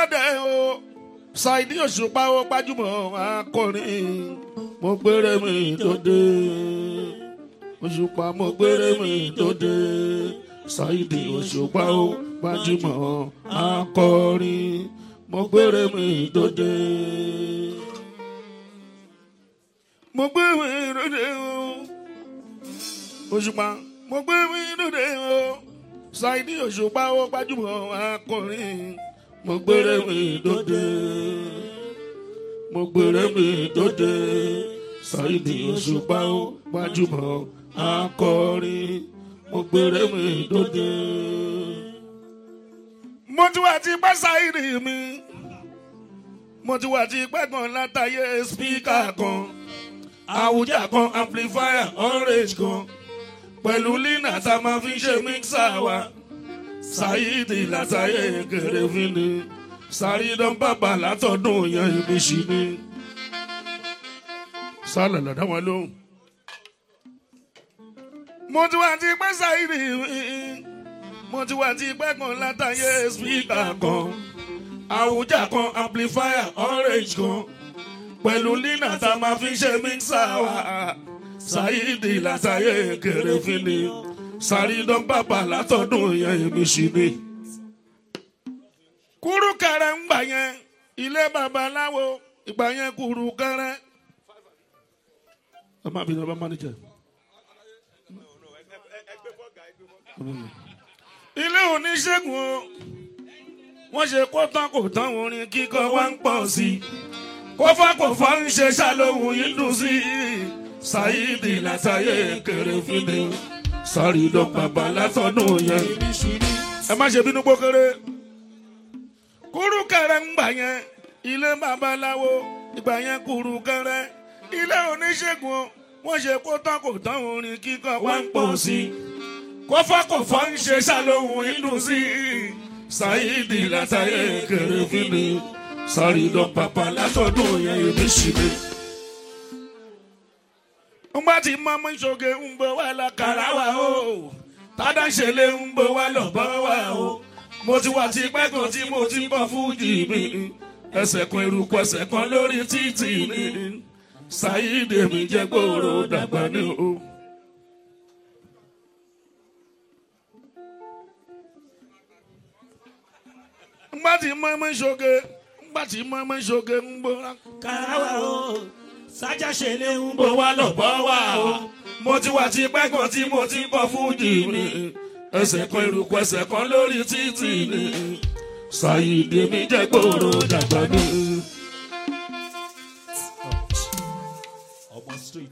ròde o ṣáìdì òṣùpá ó gbajúmọ̀ akọrin mo gbére mi dòde òṣùpá mo gbére mi dòde ṣáìdì òṣùpá ó gbajúmọ̀ akọrin mo gbére mi dòde. mo gbé mi dòde o òṣùpá mo gbé mi dòde o ṣáìdì òṣùpá ó gbajúmọ̀ akọrin mo gbére mi dòde mo gbére mi dòde ṣáìdì òṣùpá ó gbajúmọ̀ akọrin mo gbére mi dòde. mo ti wà tí pẹ́ ṣáìdì mi mo ti wà tí pẹ́ kan látàyè spíkà kan àwùjá kan amplifier orange kan pẹ̀lú lina tá a máa fi ṣe mixer wa ṣáìdì látàyè kéré fún ni ṣàrídán bàbá látọ̀dún yẹn ibi ṣì ni sálẹ̀ lọ́dọ̀ wọn lóhùn. mo ti wà tí pẹ́ ṣáìdì mo ti wà tí pẹ́ kan látàyè spíkà kan àwùjá kan amplifier orange kan pẹ̀lú lina tá a máa fi ṣe mixer wa ṣáìdì látàyè kéré fún ni ṣàrídán bàbá látọ̀dún yẹn ibi ṣì ni. kúrú kẹrẹ ń gbà yẹn ilé babaláwo ìgbà yẹn kúrú kẹrẹ. ẹ má bínú ẹ bá mánéjà. ilé oníṣègùn o wọ́n ṣe kó tán kò tán orin kíkọ wá ń pọ̀ sí i kófákófá ń ṣe ṣàlóhùn yìí dùn sí i ṣáìdì látàyè kéré fún mi sáré lọ bàbá látọ̀dún yẹn. ẹ má ṣe bínú gbókèrè. kúrú kẹrẹ ń gbà yẹn ilé babaláwo ìgbà yẹn kúrú kẹrẹ ilé oníṣègùn wọ́n ṣe kó tán kò tán orin kíkọ wá ń pọ̀ sí i. kófákófá ń ṣe ṣàlóhùn ìdùn sí i. ṣáìdì látàyè kéré fún mi sáré lọ bàbá látọ̀dún yẹn èmi sì ni ngbà tí mọ́mú ìṣoge ń bọ̀ wá lákàrà wa o tádà ṣẹlẹ̀ ń bọ̀ wá lọ́bọ̀ wa o mo ti wà tí pẹ́ kan tí mo ti bọ̀ fújì mi ẹsẹ̀ kan eruku ẹsẹ̀ kan lórí títì mi ṣáyídé mi jẹ́ gbòòrò dàgbà ní o. ngbà tí mọ́mú ìṣoge ngbà tí mọ́mú ìṣoge ń bọ̀ lákàrà wa o sájà ṣe lé ń bó wá lọ bọ́ wá o. mo ti wà tí pẹ́ kan tí mo ti kọ́ fújì mi. ẹsẹ̀ kan eruku ẹsẹ̀ kan lórí títì ni. ṣàyídé mi jẹ́ gbòòrò dàgbà ní. ọmọ street.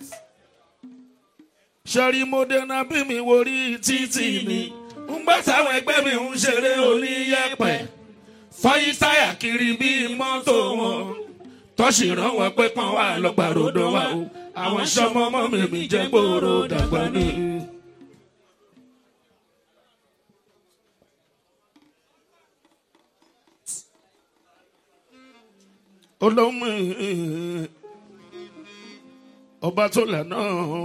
sẹ́rí mo dènà bí mi worí títì ni. ń gbà táwọn ẹgbẹ́ mi ń ṣeré oníyẹ̀pẹ̀. fọyín táyà kiri bíi mọ́tò wọn tọ́sí rán wọn pé pọ́n wà lọ́gbàrodò wa o àwọn sọmọ ọmọ mi mi jẹ́ gbòòrò dàgbà ní. olóhùn ọba tó lànà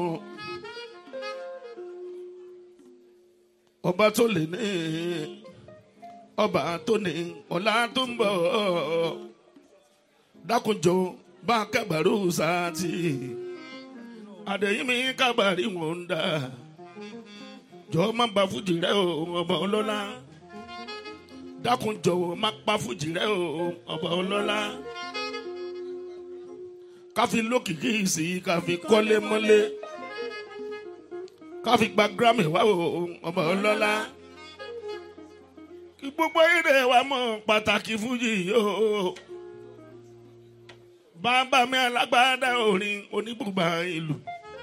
ọba tó lè ní ọba tó ní ọlá tó ń bọ̀ dákunjọ bá kábàárù sáàtì àdéhìmí kábàárì wọn ń dà jọ má ba fújì rẹ o ọba ọlọ́lá dákunjọ má pa fújì rẹ o ọba ọlọ́lá káfi lókìkí sí káfi kọ́lé mọ́lé káfi gba grammy wá o ọba ọlọ́lá kí gbogbo eré wa mọ̀ pàtàkì fújì yìí o bàbá mi alágbádá orin oníbùbà ìlú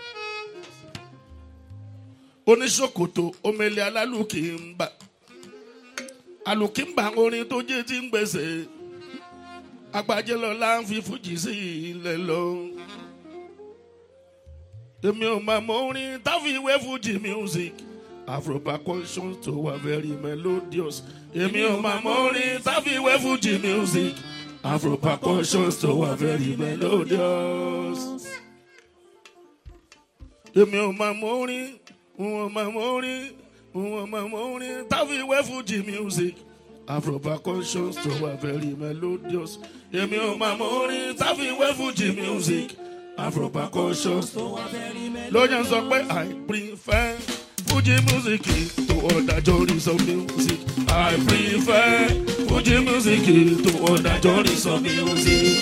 oníṣòkòtò omele alálùkìmbà alùkìmbà orin tó jẹ́ tí ń gbèsè agbájẹ́lọ́lá ń fi fújì sí ilẹ̀ lọ. èmi ò máa mọ orin táfiwé fújì music afro percussion tó wà very melodious èmi ò máa mọ orin táfiwé fújì music. Afro percussions tó wà very melodious. Èmi ò máa mọ orin, n ò máa mọ orin, n ò máa mọ orin, táfi wẹ́ Fuji music. afro percussions tó wà very melodious èmi ò máa mọ orin táfiwé fújì music afro percussions tó wà fẹ́rí mẹ́lẹ́. lóyún sọ pé i prefer fuji music to other genres of music i prefer fuji music to other genres of music.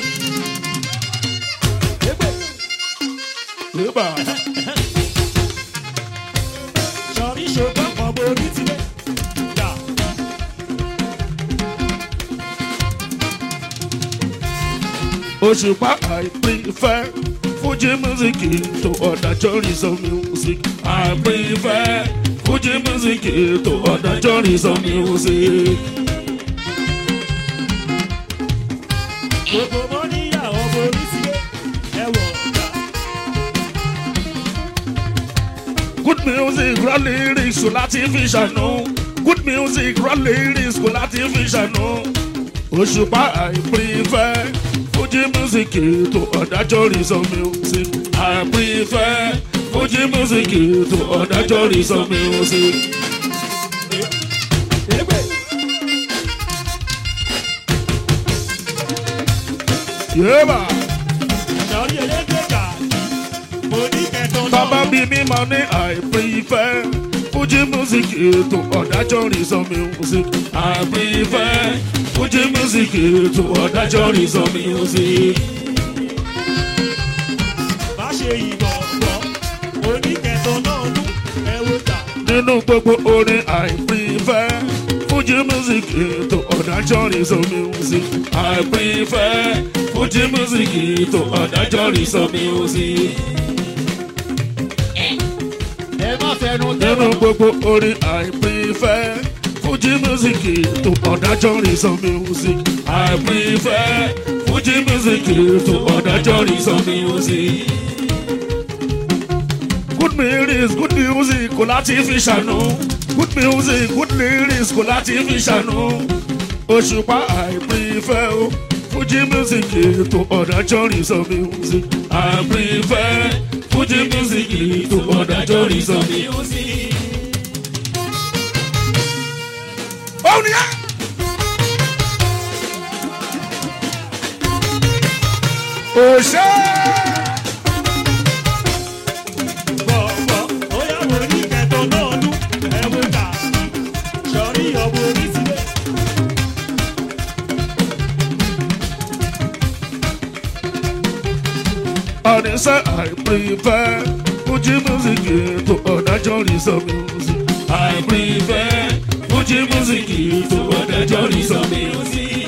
Eba. sọ̀rí ṣùgbọ́n kan borí tilẹ̀. Yà. Òṣùpá I prefer Fuji music to other genres of music. I prefer Fuji music to other genres of music. gbogbo mọ́ níyàwó borí tilẹ̀. ẹ wọ̀ ọ̀gá. Good music, raw lyrics, kò láti fi ṣàánú. Good music, raw lyrics, kò láti fi ṣàánú. Òṣùpá I prefer Fuji music to other genres of music. I prefer Fuji music to other genres of music. Ègbè. Yéèbà. sọ̀rí elégbè gàdí. mo ní kẹtàn náà. Bàbá bí mi máa ní I prefer Fuji music to other genres of music. I prefer Fuji music to other genres of music. má ṣe ìbọn bọ̀. mo ní kẹtàn náà nú. ẹ wò jà. Nínú gbogbo orin I prefer Fuji music to other genres of music. I prefer Fuji music to other genres of music. ẹ má fẹnu Nínú gbogbo orin I prefer Fuji music to other genres of music. I prefer Fuji music to other genres of music. Good lyrics, good music, kò láti fi ṣàánú. Good music, good lyrics, kò láti fi ṣàánú. Òṣùpá I prefer o. Fuji music to other genres of music. I prefer Fuji music to other genres of music. Òun ni á. Òṣè. bọ̀bọ̀ ó yà wò ní kẹtàn náà nú. ẹ wò jà. sọ̀rí ọ̀bọ orí tilẹ̀. And they say I prefer Fuji music to other genres of music. I prefer Fuji music to other genres of music.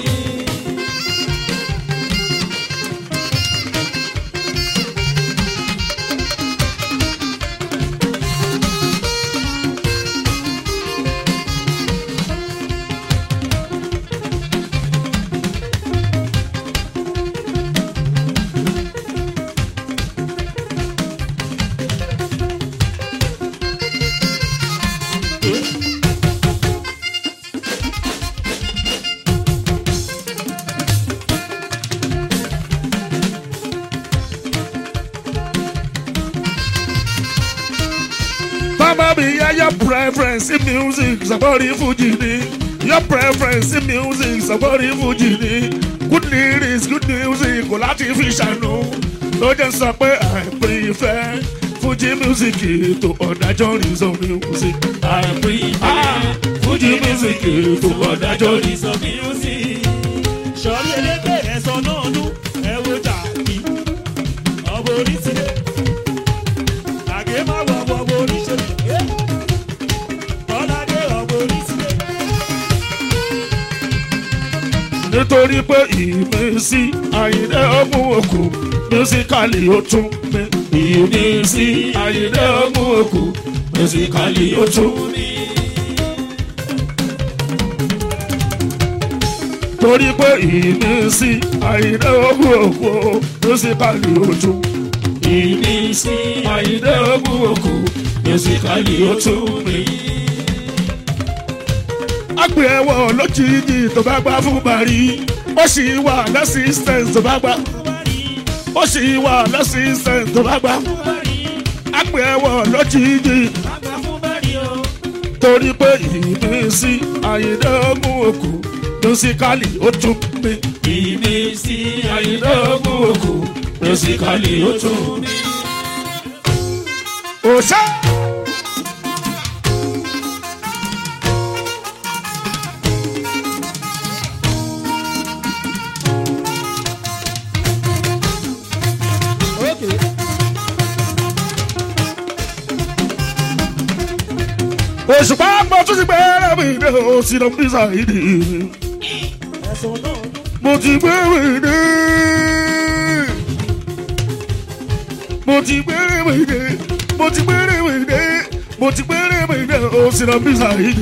Mama be yeah, your preference in music, somebody Fuji ni. Your preference in music, somebody Fuji ni. Good lyrics, good music, kò láti fi ṣàánú. Ló jẹ́ sọ pé I prefer Fuji music to other genres of music. I prefer Fuji music to other genres of music. sọ̀rí elégbè ẹ̀sán náà nú. ẹ wò jà kí. ọ̀bọ orí tilẹ̀. àgé má wọ ọ̀bọ orí ṣe. ọ̀làdé ọ̀bọ orí tilẹ̀. nítorí pé ìmísí àyìnlẹ́ ọmú òkú mísíkàlì ó tún mí. ìmísí àyìnlẹ́ ọmú òkú mísíkàlì ó tún mí. torí pé ìmísí àyìnlẹ́ ọmú òkú mísíkàlì ó tún. ìmísí àyìnlẹ́ ọmú òkú mísíkàlì ó tún mí. Agbe ẹwọ lójijì tó bá gbá fún Bari. Ó sì wà lẹ́sìstẹ̀ǹsì tó bá gbá. Ó sì wà lẹ́sìstẹ̀ǹsì tó bá gbá. Agbe ẹwọ lójijì. Bàbá fún bẹ́ẹ̀ni o. torí pé ìmísí àyíndé ogun òkú lọ́síkálì ó tún pé ìmísí àyíndé ogun òkú lọ́síkálì ó tún pé. òṣè. Okay. òṣùpá mo tún ti gbẹ́rẹ́ mi dé o sí lọ bí sàìdì ẹ̀sùn náà mo ti gbẹ́rẹ́ mi dé mo ti gbẹ́rẹ́ mi dé mo ti gbẹ́rẹ́ mi dé mo ti gbẹ́rẹ́ mi dé o sí lọ bí sàìdì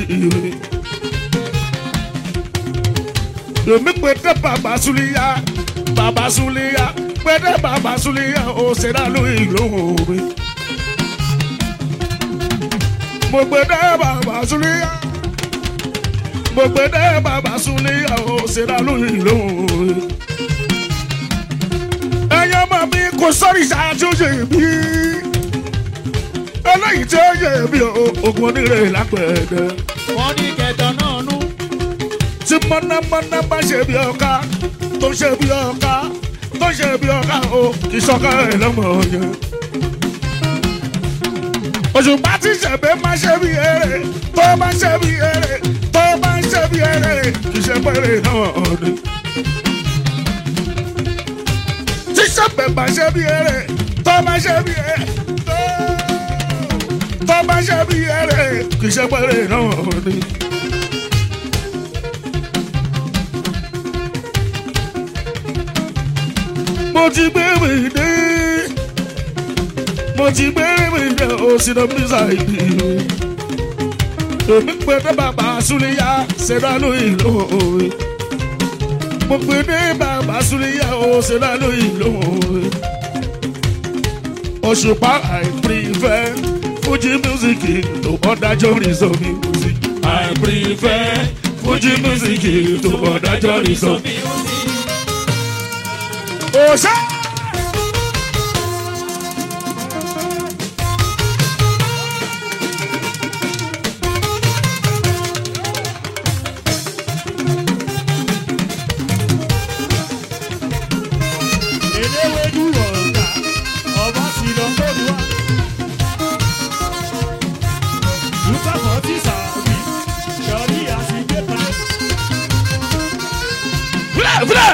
èmi pé dé bàbá súlíyà bàbá súlíyà pé dé bàbá súlíyà o ṣe dá lóyún lóhùn mi mo gbé dé bàbá súlíyà mo gbé dé bàbá súlíyà ó ṣẹlá lóyún lóhùn. ẹyọ ọmọ mi kò sọ́rí ṣáájú yè mí eléyìí tí ó yè mí o ogun onírè lápẹ̀ẹ́dẹ́ wọ́n ní kẹtọ náà nú. tí mọ́nàmọ́ná bá ṣe bí ọ̀ka tó ṣe bí ọ̀ka tó ṣe bí ọ̀ka o kì í ṣọ́ka ẹ̀ lọ́mọ yẹn. òṣùpá tí ṣẹ̀bẹ̀ máa ṣe bí eré tó bá ṣe bí eré tó bá ṣe bí eré kì í ṣe pẹ́rẹ́ náà ọ̀dẹ. tí ṣẹ̀bẹ̀ máa ṣe bí eré tó bá ṣe bí eré tó- tó bá ṣe bí eré kì í ṣe pẹ́rẹ́ náà ọ̀dẹ. mo ti gbé mi dé mo ti gbé mi dé o sì lọ bí ṣáìdì èmi pé dé bàbá súlẹ̀yà ṣẹ̀dá lóyìn lóore mo pé dé bàbá súlẹ̀yà o ṣẹ̀dá lóyìn lóore òṣùpá I prefer Fuji music to other genres of music I prefer Fuji music to other genres of music. Òṣè. eléwédú ọ̀gá ọba sì lọ lórí wa. lùkàkọ́ ti sàbí sọ̀rí àsìgbéta. Fúlẹ̀ fúlẹ̀.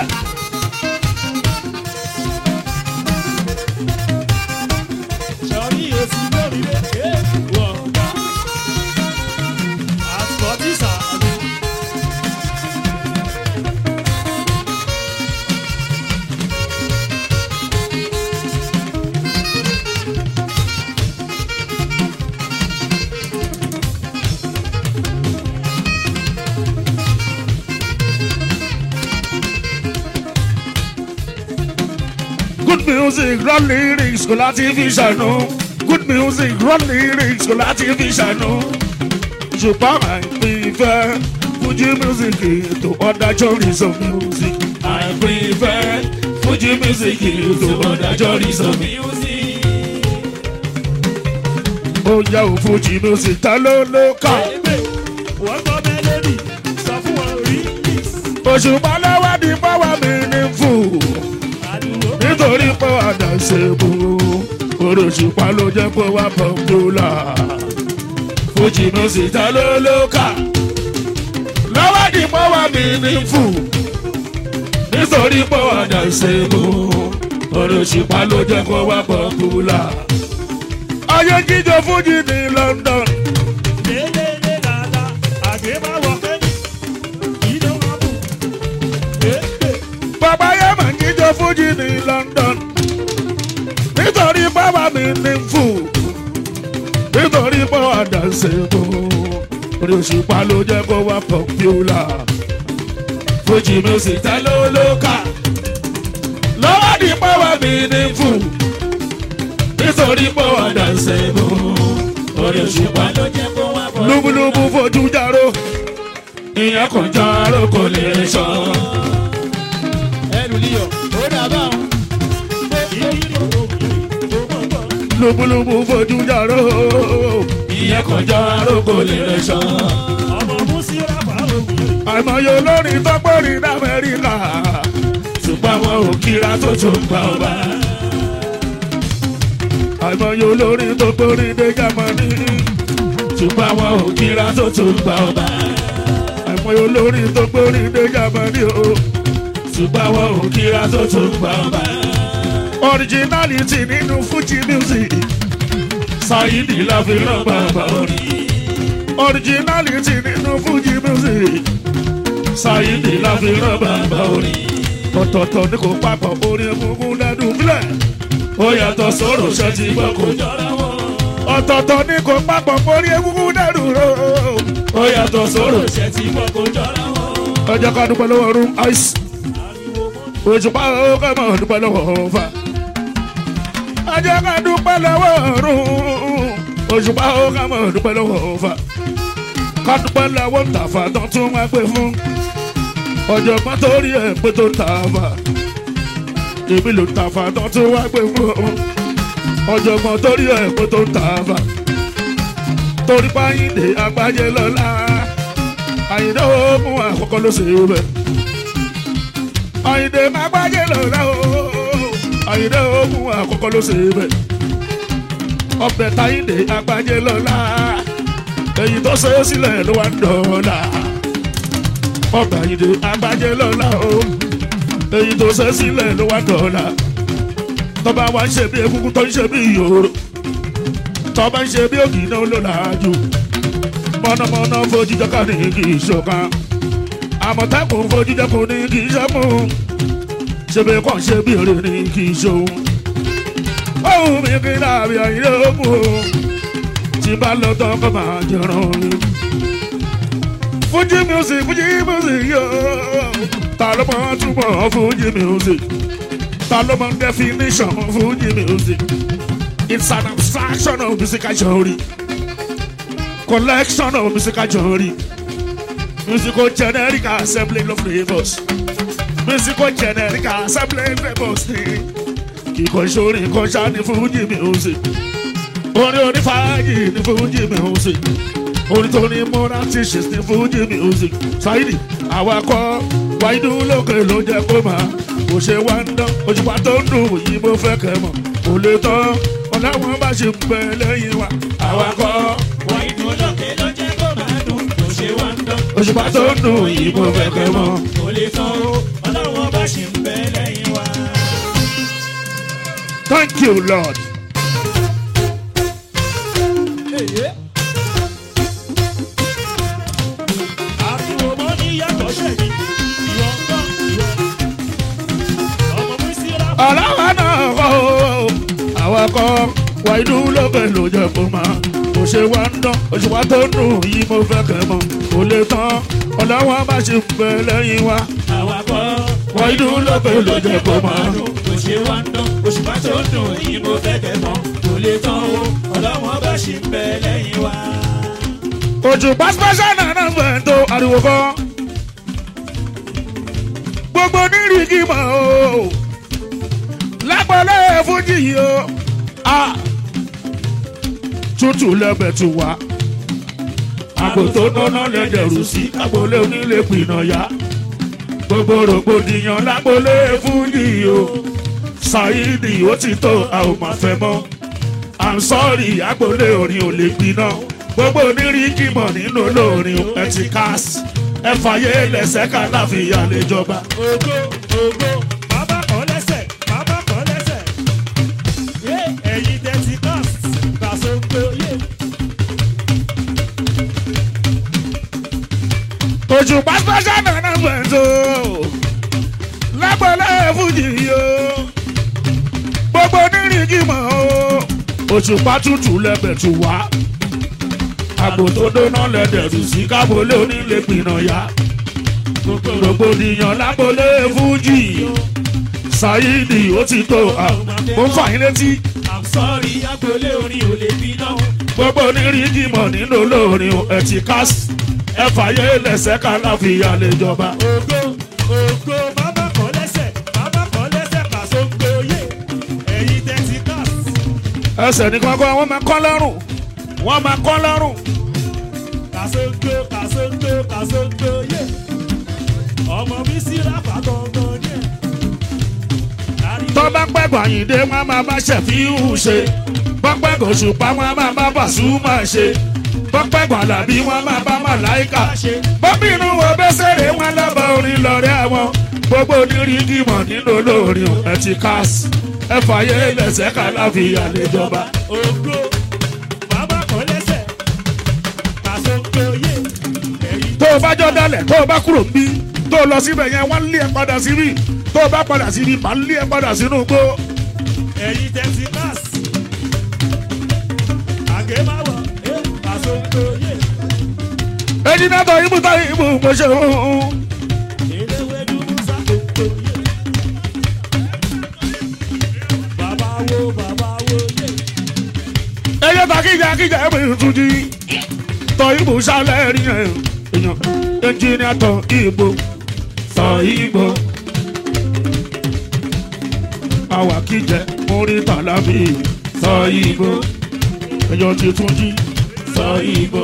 sọ̀rí èsì lórí rẹ̀ ọ̀gá. àsìkò ti sàbí. Good music, run lyrics, kò láti fi ṣàánú. Good music, run lyrics, kò láti fi ṣàánú. Ṣùgbọ́n I prefer Fuji music to other genres of music. I prefer Fuji music to other genres of music. Ó yá o Fuji music ta ló ló kà. wọ́n gbọ́ mélòdì sọ fún wọn rí Òṣùpá lọ́wọ́ di power meaningful. àdúgbò. nítorí pé àdá ṣe bò ó òṣùpá ló jẹ́ pé wá pọ́ńpọ́lá fújì music ta ló ló kà lọ́wọ́ di pọ́wọ́ mi ní fù nítorí pé àdá ṣe bò ó òṣùpá ló jẹ́ pé wá pọ́ńpọ́lá ayé jíjọ fújì ní London lélẹ́lẹ́ dada àgbẹ̀ máa wọ kẹ́ni ìdó máa bù. bàbá yẹn máa ń jíjọ fújì ní London nítorí bàbá mi ní fù nítorí pé àdá ṣe bò ó òṣùpá ló jẹ́ kó wá pọ́ńpọ́lá fújì music ta ló ló kà lọ́wọ́ di pọ́wọ́ mi ní fù nítorí pé àdá ṣe bò ó òṣùpá ló jẹ́ kó wá pọ́ńpọ́lá. lúbúlúbú fojú járó ìyẹn kò járó kò lè sọ. ẹnu líyọ̀ ó dàbà wọn. ìrírí òkìrì tó mọ̀ gbọ́. lúbúlúbú fojú járó ìyẹn kọjá arógo lè rẹ sàn. ọmọ musira fàárọ̀ wèrè. àìmọye olórin tó gbórin d'Amẹ́ríkà ṣùgbọ́n àwọn ò kíra tó tó gba ọba. àìmọye olórin tó gbórin dé Jámánì ṣùgbọ́n àwọn ò kíra tó tó gba ọba. àìmọye olórin tó gbórin dé Jámánì o ṣùgbọ́n àwọn ò kíra tó tó gba ọba. originality nínú Fuji music Saidi la fi rán bàbá orin originality nínú Fuji music Saidi la fi rán bàbá orin ọ̀tọ̀ọ̀tọ̀ ní kò papọ̀ orin egungun lẹ́dùn bílẹ̀ ó yàtọ̀ sọ̀rọ̀ ṣẹ́ ti gbọ́ kó jọra wọn. ọ̀tọ̀ọ̀tọ̀ ní kò papọ̀ orin egungun lẹ́dùn ró ó yàtọ̀ sọ̀rọ̀ ṣẹ́ ti gbọ́ kó jọra wọn. ọjọ́ ká dúpẹ́ lọ́wọ́ room ice òṣùpá ó kẹ́ mọ̀ dúpẹ́ lọ́wọ́ ọ̀fà ọjọ́ ká dúpẹ́ lọ́wọ́ room òṣùpá ó kẹ́ mọ̀ dúpẹ́ lọ́wọ́ ọ̀fà ká dúpẹ́ lọ́wọ́ tàfà tó tún wá gbé fún ọ̀jọ̀gbọ́n tó rí ẹ̀ pé tó ń tàfà èmi ló ń tàfà tó tún wá gbé fún ọ̀jọ̀gbọ́n tó rí ẹ̀ pé tó ń tàfà torí páyìndé agbájé lọ́la àyìndé ogun àkọ́kọ́ ló ṣe é bẹ̀ àyìndé agbájé lọ́la o àyìndé ogun àkọ́kọ́ ló ṣe é bẹ̀ ọbẹ̀ táyìndé agbájé lọ́la èyí tó ṣe é sílẹ̀ ló wá ń dọ̀ọ́la ọbẹ̀ àyìndé agbájé lọ́la o èyí tó ṣe é sílẹ̀ ló wá ń dọ̀ọ́la tọ́ba wa ń ṣe bí egungun tó ń ṣe bí ìyòrò tọ́ba ń ṣe bí ògì náà ló làájú mọ̀nàmọ́ná fojú jọ́ká ní kì í ṣọ̀kan àmọ̀tẹ́kùn fojú jọ́kùn ní kì í ṣẹ́kùn ṣebí kàn ṣe bí èrè ní kì í ṣòun ohun mi kí láàbì àyè ogun o tí bá lọ tán kọ́ máa jẹran mi. Fuji music Fuji music yóò ta ló mọ túbọ̀ Fuji music ta ló mọ definition Fuji music. It's an abstraction of musical genre. Collection of musical genre. Musical generic assembly of flavors. Musical generic assembly of flavors. Kíkọ́ ìṣòro nǹkan ṣá ní Fuji music. Orin onífàájì ní Fuji music. Orin tó ní moral teachings ní Fuji music. Saidi awakọ̀ wáyé lókè ló jẹ́ kó máa. Kò ṣe wá ń dán, òṣùpá tó ń dùn yìí mo fẹ́ kẹ́ mọ̀. Kò lè tán ọ̀làwọ̀n bá ṣe ń bẹ lẹ́yìn wa. Awakọ̀ wọ́n inú lókè ló jẹ́ kó máa dùn kò ṣe wá ń dán. òṣùpá tó ń dùn yìí mo fẹ́ kẹ́ mọ̀. kò lè tán o ọlọ́wọ́n bá ṣì ń bẹ lẹ́yìn wa. Thank you Lord. ariwo mọ́ ní yàtọ̀ ṣẹ̀mí ìwọ ń gbọ́ ìwọ. ọmọ mísírà ọlọ́wọ́ náà kọ́ o awakọ̀ wáyé lókè ló jẹ́ kó máa. Kò ṣe wá ń dán òṣùpá tó ń dùn yìí mo fẹ́ kẹ́ mọ̀. Kò lè tán ọ̀làwọ̀n bá ṣe ń bẹ lẹ́yìn wa. àwàkọ́ Wáyé lókè ló jẹ́ kó máa. kò ṣe wá ń dán òṣùpá tó ń dùn yìí mo fẹ́ kẹ́ mọ̀ kò lè tán o ọlọ́wọ́n bá ṣì ń bẹ lẹ́yìn wa. òṣùpá special nana fẹ́ tó ariwo kọ́. gbogbo onírìkì mọ̀ o lápẹ̀lẹ́ fújì yìí o a tútù lẹ́bẹ̀ tù wá. àgbò tó dáná lẹ́dẹ̀rù sí agbolé onílé pinna ya. gbogbo rògbòdìyàn lágbolé fújì yìí o Saidi ó ti tó a ò máa fẹ́ mọ́. I'm sorry agbolé orin ò lè gbiná gbogbo oníríkì mọ̀ nínú olórin Etikas ẹ fàyè lẹ́sẹ̀ ká láfíà lè jọba. ògo ògo bàbá kan lẹ́sẹ̀ bàbá kan lẹ́sẹ̀ yé ẹ̀yin dẹ́tí cast gbàsógbó yé. òṣùpá special nana gbẹ̀ntò lágbọ̀lẹ̀ fújì o gbogbo oníríkì mọ̀ o òṣùpá tútù lẹ́bẹ̀ tù wá àgbò tó dóná lẹ́dẹ̀rù sí kábólé onílé pinna ya rògbòdìyàn lágbólé fújì Saidi ó ti tó àwọn mo ń fà yín létí i'm sorry agboolé orin ò lè bínú. gbogbo oníríkì mọ̀ nínú olórin Etikas ẹ fàyè lẹ́sẹ̀ ká láfíà lè jọba. ògo ògo bàbá kan lẹ́sẹ̀ bàbá kan lẹ́sẹ̀ gbàsógbó yé ẹ̀yin dẹ́tí cast. ẹsẹ̀ ní kankan wọ́n máa kọ́ lọ́rùn wọ́n máa kọ́ lọ́rùn kàṣóńgbó kàṣóńgbó kàṣóńgbó yé ọmọ mi sí ráfà gangan ní ẹ̀. Ariwo tó bá pẹ́ gbàyìndé wọn máa bá ṣẹ̀fíhù ṣe bọ́pẹ́ gòṣùpá wọn máa bá Pasuma ṣe bọ́pẹ́ gbàlàbí wọn máa bá màláìkà ṣe bọ́bínú wo bẹ́sẹ̀rẹ̀ wọn lọ́bọ̀ orin lọ́rẹ́ àwọn gbogbo onírígì mọ̀ nínú olórin ẹ̀ ti káàsì ẹ fàyè lẹ́sẹ̀ kàláfíà lẹ́jọba. ògbó bàbá kan lẹ́sẹ̀ kàṣóńgbó yé ẹ̀yìn tó o bá jọ dalẹ̀ tó o bá kúrò níbí tó o lọ síbẹ̀ yẹn wọ́n lé ẹ padà síbí tó o bá padà síbí màá lé ẹ padà sínú igbó. ẹ̀yìn tẹ̀sí káàsì àgémáwọ̀ ẹ̀ kàṣóńgbó yé èyí náà tọ́ ibú tọ́ ibú mo ṣe ń. eléwédú musa kòkó yé bàbá wo bàbá wo yé ẹyẹ ta kíjà kíjà ẹ bẹ̀rẹ̀ tún jí tọ́ ibú sálẹ̀ rí ẹ̀ èèyàn ẹnjìnìà tọ́ ibú tọ́ ibú. àwa kíjẹ mórí tàlábì tọ́ ibú èèyàn ti tún jí tọ́ ibú.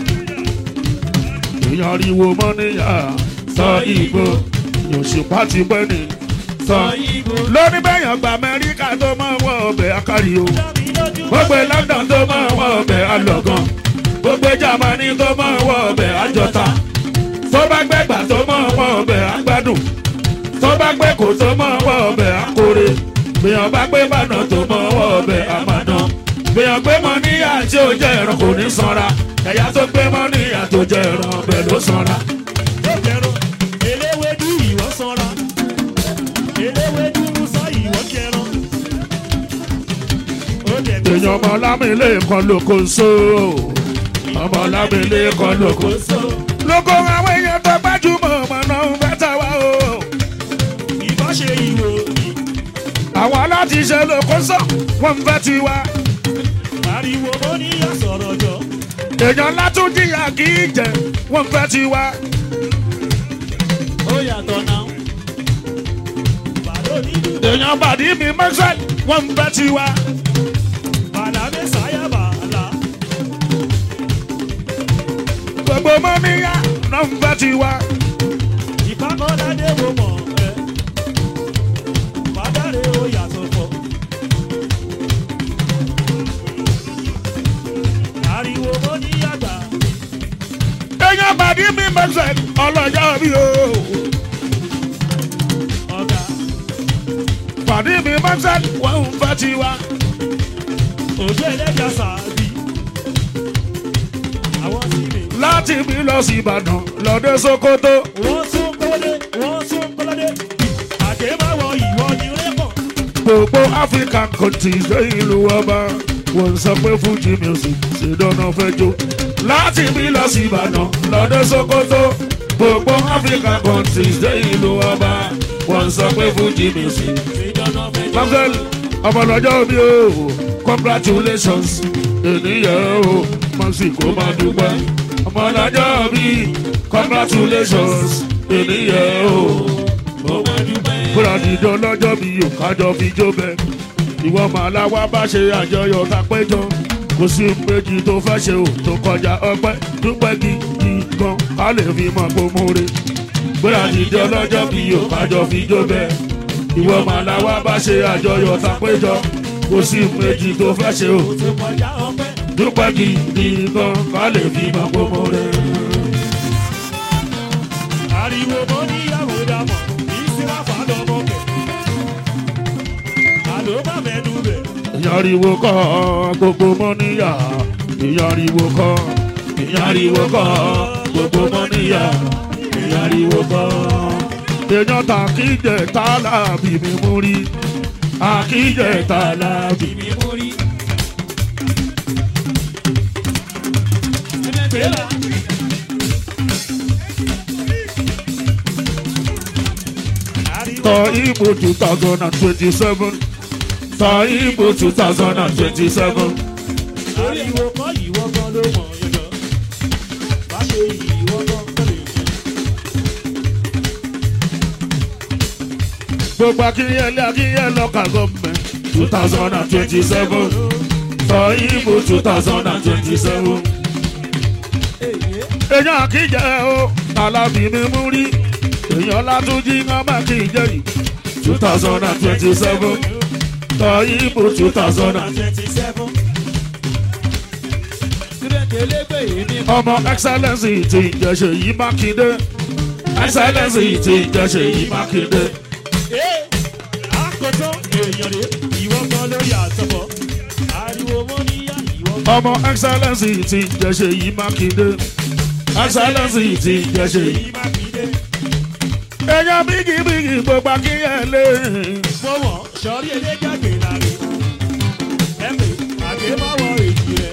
èèyàn ariwo mọ́níyà tọ́ ibú. yòòṣùpá ti pẹ́ ni tọ́ ibú. lóní bẹ́yàn gba amẹ́ríkà tó máa wọ ọbẹ̀ akárí o dábì lójú gbogbo london tó máa wọ ọbẹ̀ alọ̀gàn gbogbo germany tó máa wọ ọbẹ̀ àjọta tó bá gbẹ̀gbà tó máa wọ ọbẹ̀ àgbàdùn tó bá gbẹ̀kọ̀ tó máa wọ ọbẹ̀ àkórè gbìyànjú bá gbé bàdàn tó máa wọ ọbẹ̀ àmàdàn gbìyànjú gbé mọ níyà tí ó jẹ́ ẹran kò ní sanra ẹ̀yà tó gbé mọ níyà tó jẹ́ ẹran ọbẹ̀ ló sanra. tó jẹrọ eléwédú ìwọ sanra eléwédú musa ìwọ jẹrọ ó dẹ̀ tó èèyàn ọmọ lámìlẹ̀ kan lóko so ọmọ lámìlẹ̀ kan lóko so. lóko àwọn èèyàn tó gbájúmọ̀ ọmọ náà ń fẹ́ tà wá o. ìbá ṣe ìwò yìí àwọn aláti ṣe lóko sọ wọn ń fẹ́ tiwa. ariwo mo ní yà sọ̀rọ̀ jọ èèyàn látún jìyà kì í jẹ wọn ń fẹ́ tiwa. ó yàtọ̀ náà bàdó nínú èèyàn bàdí mi mẹ́sẹ̀ wọn ń fẹ́ tiwa. bàdà mẹ́sàáyà bàlá gbogbo mọ́níyà náà ń fẹ́ tiwa. ìpákọ́ládé wo mọ̀ ẹ́ bàdàrẹ ó yàtọ̀ fọ́ ariwo mo ní yàgbà èèyàn bàdí mi mẹ́sẹ̀ ọlọ́jà bí o. ọ̀gá bàdí mi mẹ́sẹ̀ wọn ń fẹ́ tiwa. òjò ẹlẹ́jà sàbí àwọn sí mi. láti bí lọ sí ìbàdàn lọ́dẹ sokoto. wọ́n tún kọ́lé wọ́n tún kọ́lé àdèmáwọ̀ ìwọ ni rẹ́pọ̀. gbogbo african countries dé ìlú ọba wọ́n sọ pé fuji music ṣe dáná fẹ́ jó. láti bí lọ sí ìbàdàn lọ́dẹ sokoto. gbogbo african countries dé ìlú ọba wọ́n sọ pé fuji music. ìdáná fẹ́ jọ. Mamsel ọmọlọ́jọ́ bí o congratulations ènìyàn o mọ̀sí kó máa dúpẹ́. ọmọlọ́jọ́ bí congratulations ènìyàn o mo máa dúpẹ́. kúrò dídán lọ́jọ́ bí o kájọ fi jó bẹ́ẹ̀. ìwọ màálà wá bá ṣe àjọyọ̀ ká péjọ kò sí méjì tó fẹ́ ṣe o tó kọjá ọpẹ́ dúpẹ́ gidi gan ká lè fi mọ̀ pé mo re. kúrò dídán lọ́jọ́ bí o kájọ fi jó bẹ́ẹ̀ ìwọ màálà wá bá ṣe àjọyọ̀ ká péjọ kò sí méjì tó fẹ́ ṣe o tó kọjá ọpẹ́. dúpẹ́ gidi gan ká lè fi mọ̀ pé mo re. ariwo mo níyàwó dàmọ̀ ìsirà fàdọ́mọ kẹ̀. àló má mẹ́nu bẹ̀. ìyàriwo kọ́ gbogbo mọ́níyà ìyàriwo kọ́ ìyàriwo kọ́ gbogbo mọ́níyà ìyàriwo kọ́. èèyàn ta kíjẹ tá láàbì mi mú rí àkíjẹ tá láàbì. mi mú rí. Pèlà. Ariwo tọ ìbò two thousand and twenty-seven tọ ìbò two thousand and twenty-seven. ariwo kọ́ ìwọ gan ló mọ̀ yọ̀dọ̀. Má ṣe ìwọ gan tó lè jẹ. gbogbo akínyẹlé akínyẹlé ọkà gọọmẹ two thousand and twenty-seven Tọ́yìnbó two thousand and twenty seven. Èèyàn àkíjẹ́ o, alábì mi mú rí. Èèyàn látúnjí ọmọ àkíjẹ́ yìí. two thousand and twenty seven. Tọ́yìnbó two thousand and ọmọ excellence ti ìjẹsẹ̀ yìí mákindé excellence ti ìjẹsẹ̀ yìí mákindé Àkótó èèyàn rè ìwọ kan lórí àtọ̀bọ̀. Ariwo mọ́ níyà ìwọ kan. ọmọ excellence ti ìjẹsẹ̀ yìí mákindé excellence ti ìjẹsẹ̀ yìí. Èyí máa fi dé. èèyàn bígì bígì gbogbo akínyẹlé Fọwọ́ sọrí eléjàgbé láre. Ẹ̀mí àgbé má wọ èjì rẹ̀.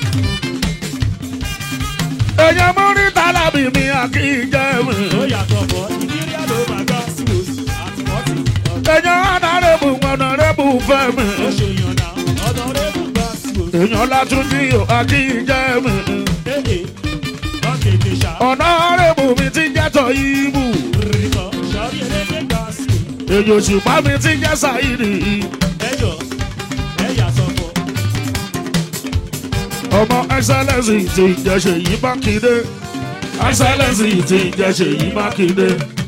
èèyàn múrí tálábì mi akíjẹ́ mi Ó yàtọ̀ bọ̀ ìdírí àlọ́ máa gbá síwòs àti mọ́tì. èèyàn ọ̀nàrẹ́bù ọ̀nàrẹ́bù fẹ́ mi Ó ṣe yànnà ọ̀dọ̀ rẹ̀ bù gbá síwòs. èèyàn látúndí akíjẹ́ mi Ee lọ́kèdè ṣá. ọ̀nàrẹ́bù mi ti jẹ́ tọ́ ibù Rìkọ̀ sọrí eléjàgbé gbá síwòs. èèyàn òṣùpá mi ti jẹ́ sàyìnì. Ẹjọ́ ẹ̀yà sọ̀fọ̀. ọmọ excellence ti ìjẹsẹ̀ yìí mákindé excellence ti ìjẹsẹ̀ yìí mákindé.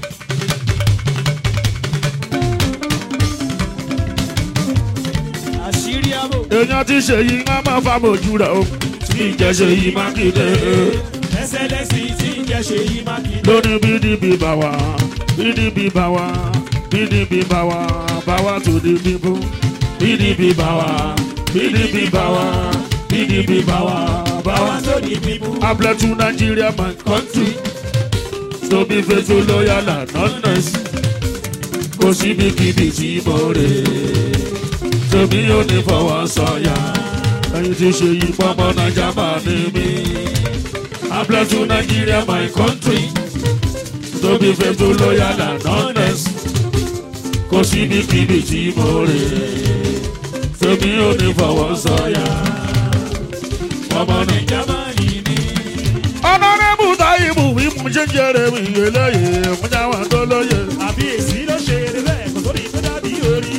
Àṣírí àbò. èèyàn ti ṣe yìí wọ́n máa fa mojú rẹ̀ o ti ìjẹsẹ̀ yìí mákindé. Ẹsẹ̀lẹ́sì tí ń jẹ́ ṣe yí máa kí. lóní pdp bá wa pdp bá wa pdp bá wa bá wa tó di bíbú pdp bá wa pdp bá wa pdp bá wa bá wa. Báwa tó di bíbú. Abla to Nigeria, my country. To be faithful, loyal, and honest. Kò síbi kíbi tí mo rè. Tèmi ò ní fọwọ́ sọ̀yà. Ẹyin ti ṣe yí pọ́nmọ́ Naija máa ní mi. Abla to Nigeria, my country. To be faithful, loyal, and honest. Kò síbi kíbi tí mo rè. Tèmi ò ní fọwọ́ sọ̀yà. Ọmọ Naija máa ní mi ọ̀nàrẹ́bù táyìbù wí mú jẹjẹrẹ mi eléyè mú jáwá tó lóye. Àbí èsì ló ṣe eré bẹ́ẹ̀ kò sórí tó dàbí orí.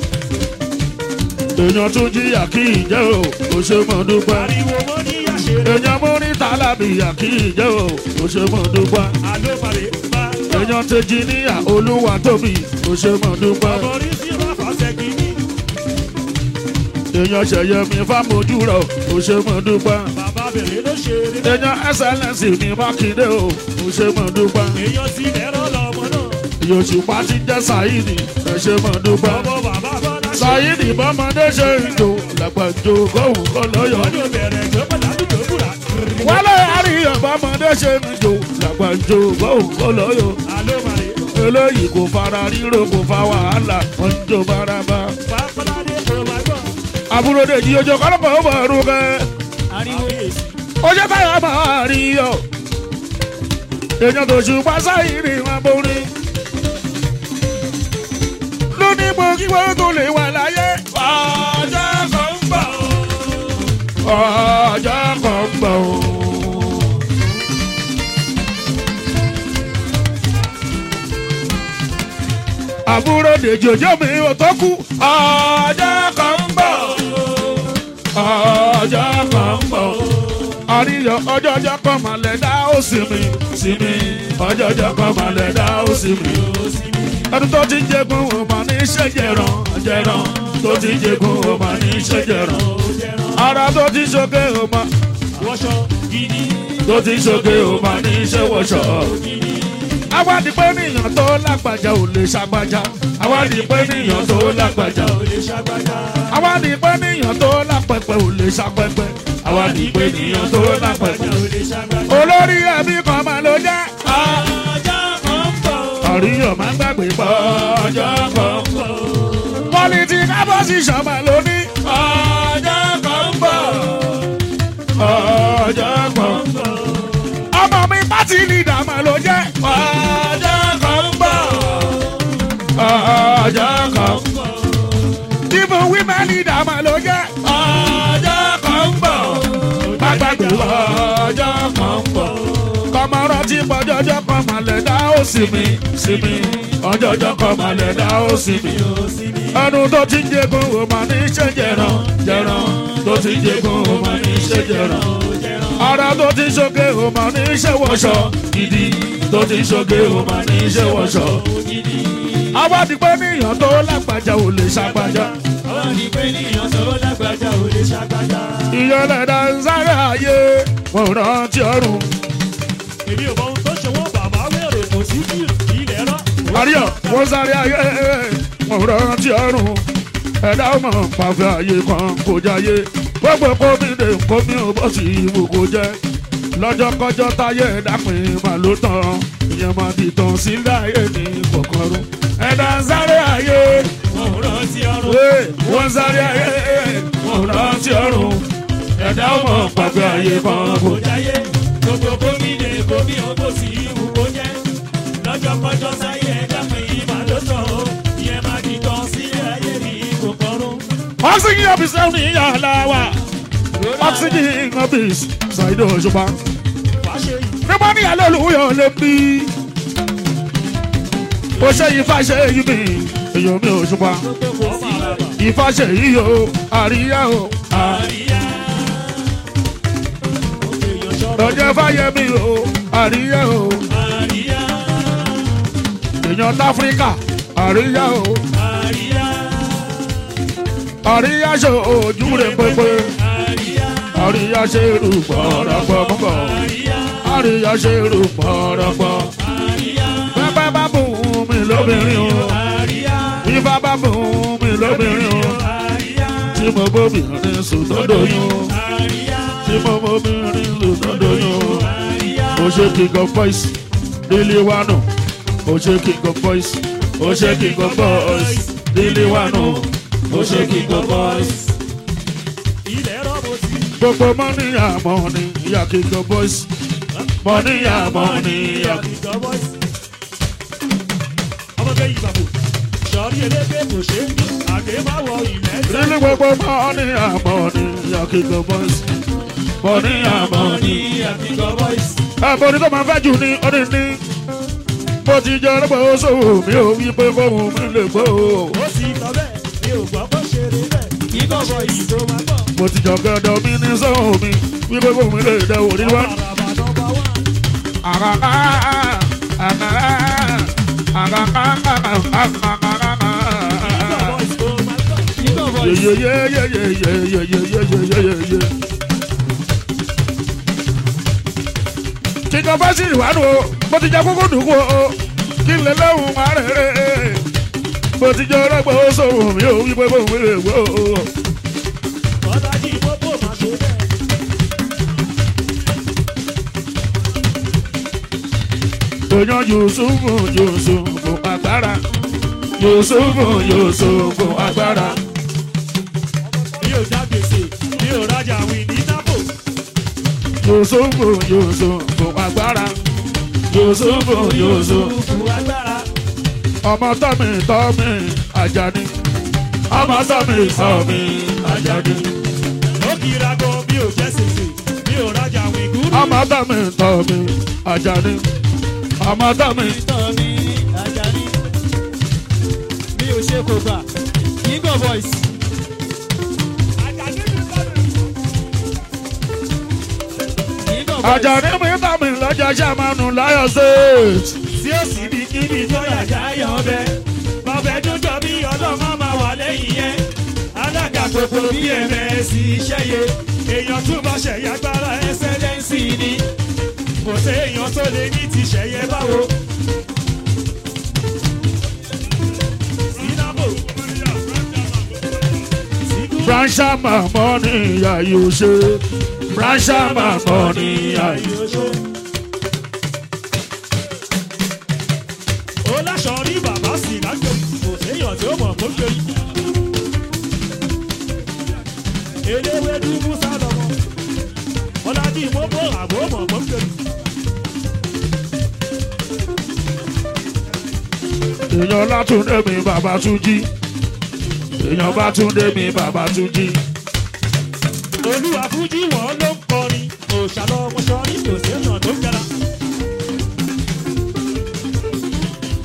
èèyàn tún jìyà kí ìjẹ́ o kò ṣe mọ̀ dúpẹ́. Ariwo mọ́ ní àṣẹrẹ. èèyàn mú ní tálábìyà kí ìjẹ́ o kò ṣe mọ̀ dúpẹ́. Àló màlè máa gbọ́. èèyàn tẹjí níyà olúwa tóbi kò ṣe mọ̀ dúpẹ́. Ọmọ orí sí Ráfà Ṣẹ́kìní. èèyàn ṣẹ̀yẹ mi fámojú rẹ̀ kò ṣe mọ̀ dúpẹ́. Bàbá bẹ̀rẹ̀ ló ṣe eré bẹ́ẹ̀. èèyàn ẹsẹ̀lẹ̀sì mi mákindé o kò ṣe mọ̀ dúpẹ́. Èèyàn ti lẹ́rọ lọ́mọ náà. èèyàn òṣùpá ti jẹ́ sàyídì kò ṣe mọ̀ dúpẹ́. Ọmọ bàbá bọ́lá ṣe. sàyídì bọ́mọdé ṣe ń jò làgbàjò kóhùn kọ́ lọ́yọ̀. Wọ́n yóò bẹ̀rẹ̀ tó pẹ̀lú àdúgbò búra. wálé àríyàn bọ́mọdé ṣe ń jò làgbàjò kóhùn kọ́ lọ́yọ̀. Àló màlè. eléyìí kò fara ríro kò fa wàhálà wọn ń jó bárabá. Pápáládé kò máa gbọ́. àbúrò dèjì ojú kọ́lọ́pọ̀ ó bọ̀ ọ̀rùn kẹ́. Ariwo èsì. ojú táyà máa rí yọ. èèyàn tó ṣùgbọ́n sáyìn ní wọn borí. lónìí mo kí wọ́n tó lè wà láyé. ọjọ́ kan ń bọ̀. ọjọ́ kan ń bọ̀. àbúrò dèjì ojú mi ò tó kú. ọjọ́ kan ń bọ̀. ọjọ́ kan ń bọ̀. àríyọ ọjọ́ ọjọ́ kan mà lẹ̀ dá ó sì mi sí mi. ọjọ́ ọjọ́ kan mà lẹ̀ dá ó sì mi. ẹni tó ti jẹgun ò mà ní ṣe jẹran jẹran tó ti jẹgun ò mà ní ṣe jẹran. ara tó ti ṣoge ò mà Wọ́ṣọ gidi. tó ti ṣoge ò mà ní ṣe wọṣọ. àwádìí pé níyàn tó lágbàjá ò lè ṣàgbàjá. àwádìí pé níyàn tó lágbàjá ò Ò lè ṣàgbájá. àwádìí pé níyàn tó lápẹpẹ ò lè ṣàpẹpẹ. àwádìí pé níyàn tó lápẹpẹ. Ò lè ṣàgbájá. olórí ẹbí kan máa ló jẹ́. Ọjọ́ kan ń bọ̀. àríyàn máa ń gbàgbé pọ̀ ọjọ́ kan. bọ̀. pọ́lìtì kábọ́sìṣàn máa ló ní. ọjọ́ kan ń bọ̀. ọjọ́ kan ń bọ̀. ọmọ mi pátì lídà máa ló jẹ́. ọjọ́ kan ń bọ̀. ọjọ́ kan ń bọ̀. Ibo women leader máa ló jẹ́. ọjọ́ kan ń bọ̀. Gbàgbàgbé ọjọ́ kan ń bọ̀. Kọ́mọ́rọ́ tí pọ́jọ́jọ́ kan máa lẹ̀ dá ó sinmi sinmi ọjọ́jọ́ kọ́ malẹ̀ dá ó sinmi ẹnu tó ti ń jẹgun ó máa ní ṣe jẹran jẹran tó ti ń jẹgun ó máa ní ṣe jẹran ara tó ti ń ṣoge ó máa ní ṣe wọṣọ gidi tó ti ń ṣoge ó máa ní ṣe wọṣọ. awádìí pé níyàn tó lágbájá ò lè ṣàgbájá Àwọn ìpè níyàn tó lágbájá ò lè ṣàgbájá. ìyọlẹ̀dá ń sáré ayé wọn ò rántí ọrùn. Èmi ò mọ ohun tó ṣe wọ́n bàbá wèrè kò sí bí ilẹ̀ rán. àríyọ̀ wọ́n sáré ayé wọn ò rántí ọrùn. ẹ̀dá ọmọ pàfẹ́ ayé kan kò jáyé gbogbo kómi lè kómi ò bọ́ sí ìwò kò jẹ́. lọ́jọ́ kọjọ́ táyé dápin mà ló tán ìyẹn máa di tán sílẹ̀ ayé ní kọ̀kọ́rọ́. ẹ̀dá ń sáré ayé Wọ́n ò rántí ọrùn. Hey, wọ́n sáré ayé wọn ò rántí ọrùn. ẹ̀dá ọmọ pàfẹ́ ayé kan kò Kò jáyé gbogbo gómìnà gómi owó sí ìwú kó jẹ́. Lọ́jọ́ kọjọ́ sáyé ẹ̀dá pé ìmọ̀ ló tọ̀ ó. Ìyẹn máa di tán sí ayé ní kòkòrò. oxygen office ní yàrá wa oxygen office ṣàìdó òṣùpá Wàá ṣe yìí. nígbà ní alẹ́ olùwúyọ̀ lè bí ó ṣe ifá ṣe yí mi èèyàn mi òṣùpá Gbogbo kò sí bàbá. ifá ṣe yí o àríyá o Àríyá. Ó fi èèyàn ṣọ́rọ̀. lọ́jọ́ fáyemí o àríyá o Àríyá. èèyàn láfíríkà àríyá o Àríyá. àríyá ṣe ojú rẹ̀ pépé Àríyá. àríyá ṣe rúgbọ́ rọ̀gbọ́ mọ́kọ́ Àríyá. àríyá ṣe rúgbọ́ rọ̀gbọ́. Àríyá. Bẹ́ẹ̀ bá bùn mí lóbìnrin o. Àríyá. Ifá bá bùn mí lóbìnrin o. Àríyá. Tí mo bóbìnrin sùn tó doyún o. Àríyá. Tí mo bóbìnrin sùn tó doyún o. Àríyá. O ṣe king of boys, Délé Wánù. O ṣe king of boys, o ṣe king of boys, Délé Wánù. O ṣe king of boys. Ilẹ̀ rọ́bù sí. Gbogbo mọ́ní àmọ́ ni ìyá king of boys. Mọ́ní àmọ́ ni ìyá. Ìjọ bọ́ìsì. Ọmọge yìí bàbò. Sọ̀rí eléke kò ṣe é. Àgé má wọ ilẹ̀ tẹ́. Nílé gbogbo mọ́ní àmọ́ ni ìyá king of boys. Mọ́ní àmọ́ ni. Àgíjọ bọ́ìsì. ẹ̀bùn ní tó máa fẹ́ jù ní ọdún ní. bó ti jẹ́ ọlọ́pàá ó sòwò mi ò wí pé kóhun mi lè gbó o. Ó sì tọ́ bẹ́ẹ̀. Mi ò gbọ́ bó ṣe rí bẹ́ẹ̀. Kíkọ́ bọ́ìsì tó máa gbọ́. mo ti jọ gẹ́dọ̀ mi ní sọ́hùn mi wí pé kóhun mi lè dẹ̀ wò ní wá. Àràbà nọmba wán. àkàkà àkàkà àkàkà Kíkọ́ bọ́ìsì tó máa gbọ́. Kíkọ́ bọ́ìsì. yeyeyeyeyeyeyeyeyeyeye. kíkọ́ bá sì wà nù o mo ti jẹ kókó dùkú o kí n lè lẹ́hùn má rẹ̀ rẹ̀ mo ti jẹ ọlọ́gbọ̀n ó sòwò mi ò wí pé kóhun mi lè gbó o. Bọ́lájì pópó máa ṣe bẹ́ẹ̀. èèyàn yusufu yusufu agbára yusufu yusufu agbára Mi ò já gbèsè. Mi ò rajà àwìn ní Nápò. yusufu yusufu agbára yusufu yusufu Fún agbára. ọmọ tọ́mi tọ́mi ajani ọmọ tọ́mi tọ́mi ajani Ó kira gan mi ò jẹ́ sèse. Mi ò rajà àwìn gúrú. ọmọ tọ́mi tọ́mi ajani ọmọ tọ́mi tán ní Àjàní mi ò ṣe kò gbà king of voice king of voice ajani mi tọ́mi lọ́jà sàmánu láyọ̀ state. tí ó sì bí kíbi tó yàjà yọ ọbẹ̀. Bọ̀bẹ̀ tó jọ bí ọlọ́mọ máa wà lẹ́yìn yẹn. Alága gbogbo bí ms iṣẹ́ yẹ. Èèyàn tún bá ṣẹ̀yà gbára ẹsẹ̀lẹ́sì ni. Kò sí èèyàn tó lè ní ti ṣẹ̀yẹ báwo. Sínábò. Síkú. Brancha mamọ ni ìyá yóò ṣe. Brancha mamọ ni ìyá yóò ṣe. ó láṣọ rí bàbá sí lágbè kò séèyàn tí ó mọ̀ kó gbé yìí. eléwé dúdú sálọmọ ọlájú ìmọ̀bọ̀ àbò mọ̀ kó gbé yìí. Èèyàn látúndé mi bàbá tún jí. Èèyàn bá túndé mi bàbá tún jí. olúwa fújì wọn ló ń kọrin òòṣà lọmọ sọrí kò séèyàn tó gara.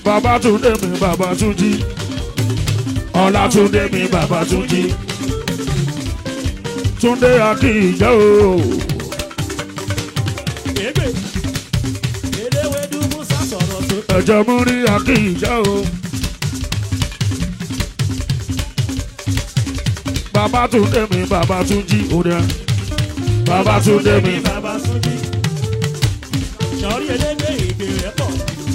Babátúndé mi Babátúnjí Ọlátúndé mi Babátúnjí Túndé Akíjẹ́ o Ègbè. Eléwédú Musa sọ̀rọ̀ tó. ẹ̀jẹ̀ mú rí Akíjẹ́ o. Babátúndé mi Babátúnjí òde Babátúndé mi Bàbá Súnjí. Sọ̀rí elégbé ègbè rẹ̀ pọ̀.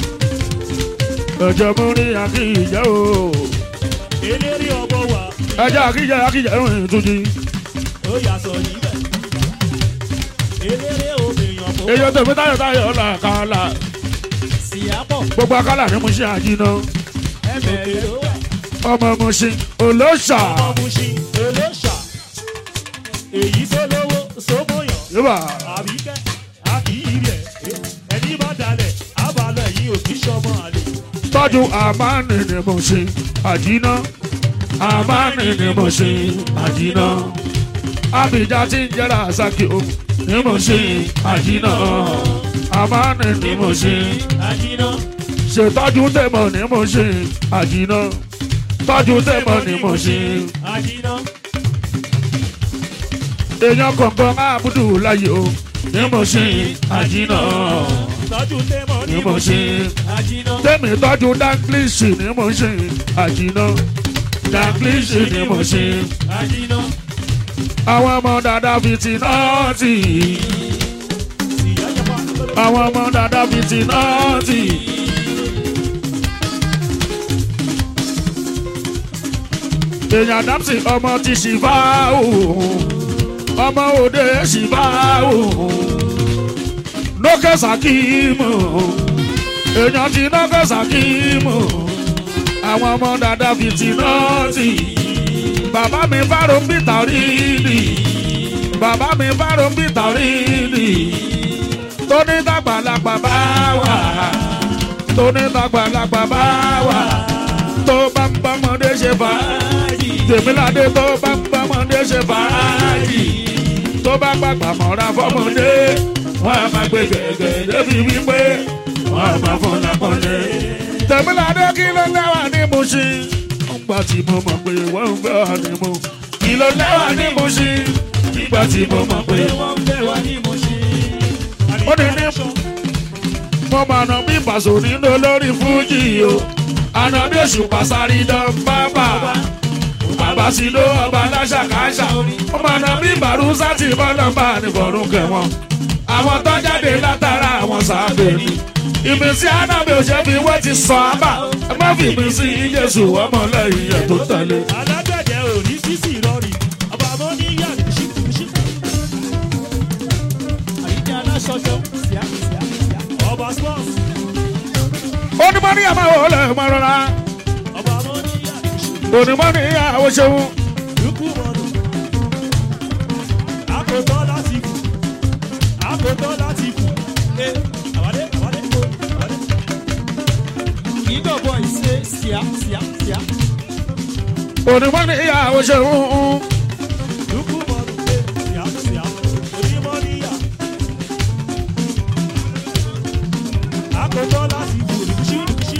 ẹ̀jẹ̀ mú rí Akíjẹ́ o. Eléré ọmọ wa. ẹ̀jẹ̀ Akíjẹ́ Akíjẹ́ rìn túnjí. Ó yà sọ níbẹ̀. Eléré obìnrin kò èyí tèmi táyọ̀ táyọ̀ làkàlà Síyápọ̀. gbogbo akálà ní mo ṣe àjìnà Ẹ̀mẹ̀rẹ̀ ló wà. ọmọ mo ṣe olóṣà Ọmọ Mushin olóṣà. Èyí tó lówó sómóyàn. yíba Àbíkẹ́ àkìyí rẹ̀. Ẹni bá dalẹ̀ àbálẹ̀ yìí ò kí sọmọ àlè. tọ́jú àmánì ni mo ṣe àjìnà àmánì ni mo ṣe àjìnà àbíjà tí ń jẹ́ra àsákì o ni mo ṣe àjìnà àmánì ni mo ṣe Àjìnà. ṣètọ́jú tèmọ̀ ni mo ṣe àjìnà tọ́jú tèmọ̀ ni mo ṣe. Àjìnà. èèyàn kọ̀ọ̀kan ábùdù láyé o ní mo ṣe àjìnà Tọ́jú tẹ́mọ̀ ní ní mo mo ṣe Àjìnà. tẹ́mi tọ́jú danglisi ní mo ṣe àjìnà danglisi ní mo ṣe Àjìnà. àwọn ọmọ dada fìtì náà tì Ìyá jẹ́ pa. àwọn ọmọ dada fìtì náà tì. èèyàn dápsì ọmọ ti ṣìfà òun ọmọ òde ṣìfà òun lókè sàkímù èèyàn ti lókè sàkímù àwọn ọmọ dada fìtì náà tì bàbá mi fárò ń bí tàríìlì bàbá mi fárò ń bí tàríìlì tó ní dàgbàlagbà bá wà tó ní dàgbàlagbà bá wà tó bá ń bọ́mọdé ṣe fàájì tèmíládé tó bá ń bọ́mọdé ṣe fàájì tó bá gbàgbà mọ́ra fọ́mọdé wọ́n á máa gbé gẹ̀gẹ̀ débi wípé wọ́n á máa fọ́n lápọ́nlé. tèmíládé kí ló lẹ́wà ní Mùṣín nígbà tí mo mọ̀ pé wọ́n ń fẹ́ wà ní mo kí ló lẹ́wà ní Mùṣín nígbà tí mo mọ̀ pé Wọ́n ń bẹ̀ wá ní Mushin. ó ní ní mo máa nà bí Paso nínú olórí fújì o àná bí oṣù pàṣárí dán bábà bàbá sí ló ọba aláṣàkáṣà ó máa nà bí Bàrúsà tí bọ́lá bá ní fọ̀rùn kẹwọn àwọn tó jáde látara àwọn sábẹ́ ni ìmísí anábì òṣèbí wọ́n ti sọ ábà ẹ má fi ìmísí Jésù ọmọlẹ́yìn ẹ̀ tó tẹ̀lé. Alágbẹ̀dẹ ò ní sísì rọrì. Ọba àmọ́ ní yà ní ṣí. Àyíká aláṣọjọ. Síyá síyá síyá. Ọba Spurs. onímọ̀ ní àmọ́ òòlẹ̀ mọ́ rọra Ọba àmọ́ ní yà ní ṣí. onímọ̀ ní àwọn ṣeun Lukú mọ̀nù. Àkótọ́ láti kù. Àkótọ́ láti kù. Ẹ àwálé àwálé kò àwálé. Kíngọ̀ bọ̀ ìṣe síyá síyá síyá. onímọ̀ ní àwọn ṣeun. Lukú mọ̀nù. Ẹ síyá síyá. Onímọ̀ ní yà. Àkótọ́ láti kù. Ṣí ṣí.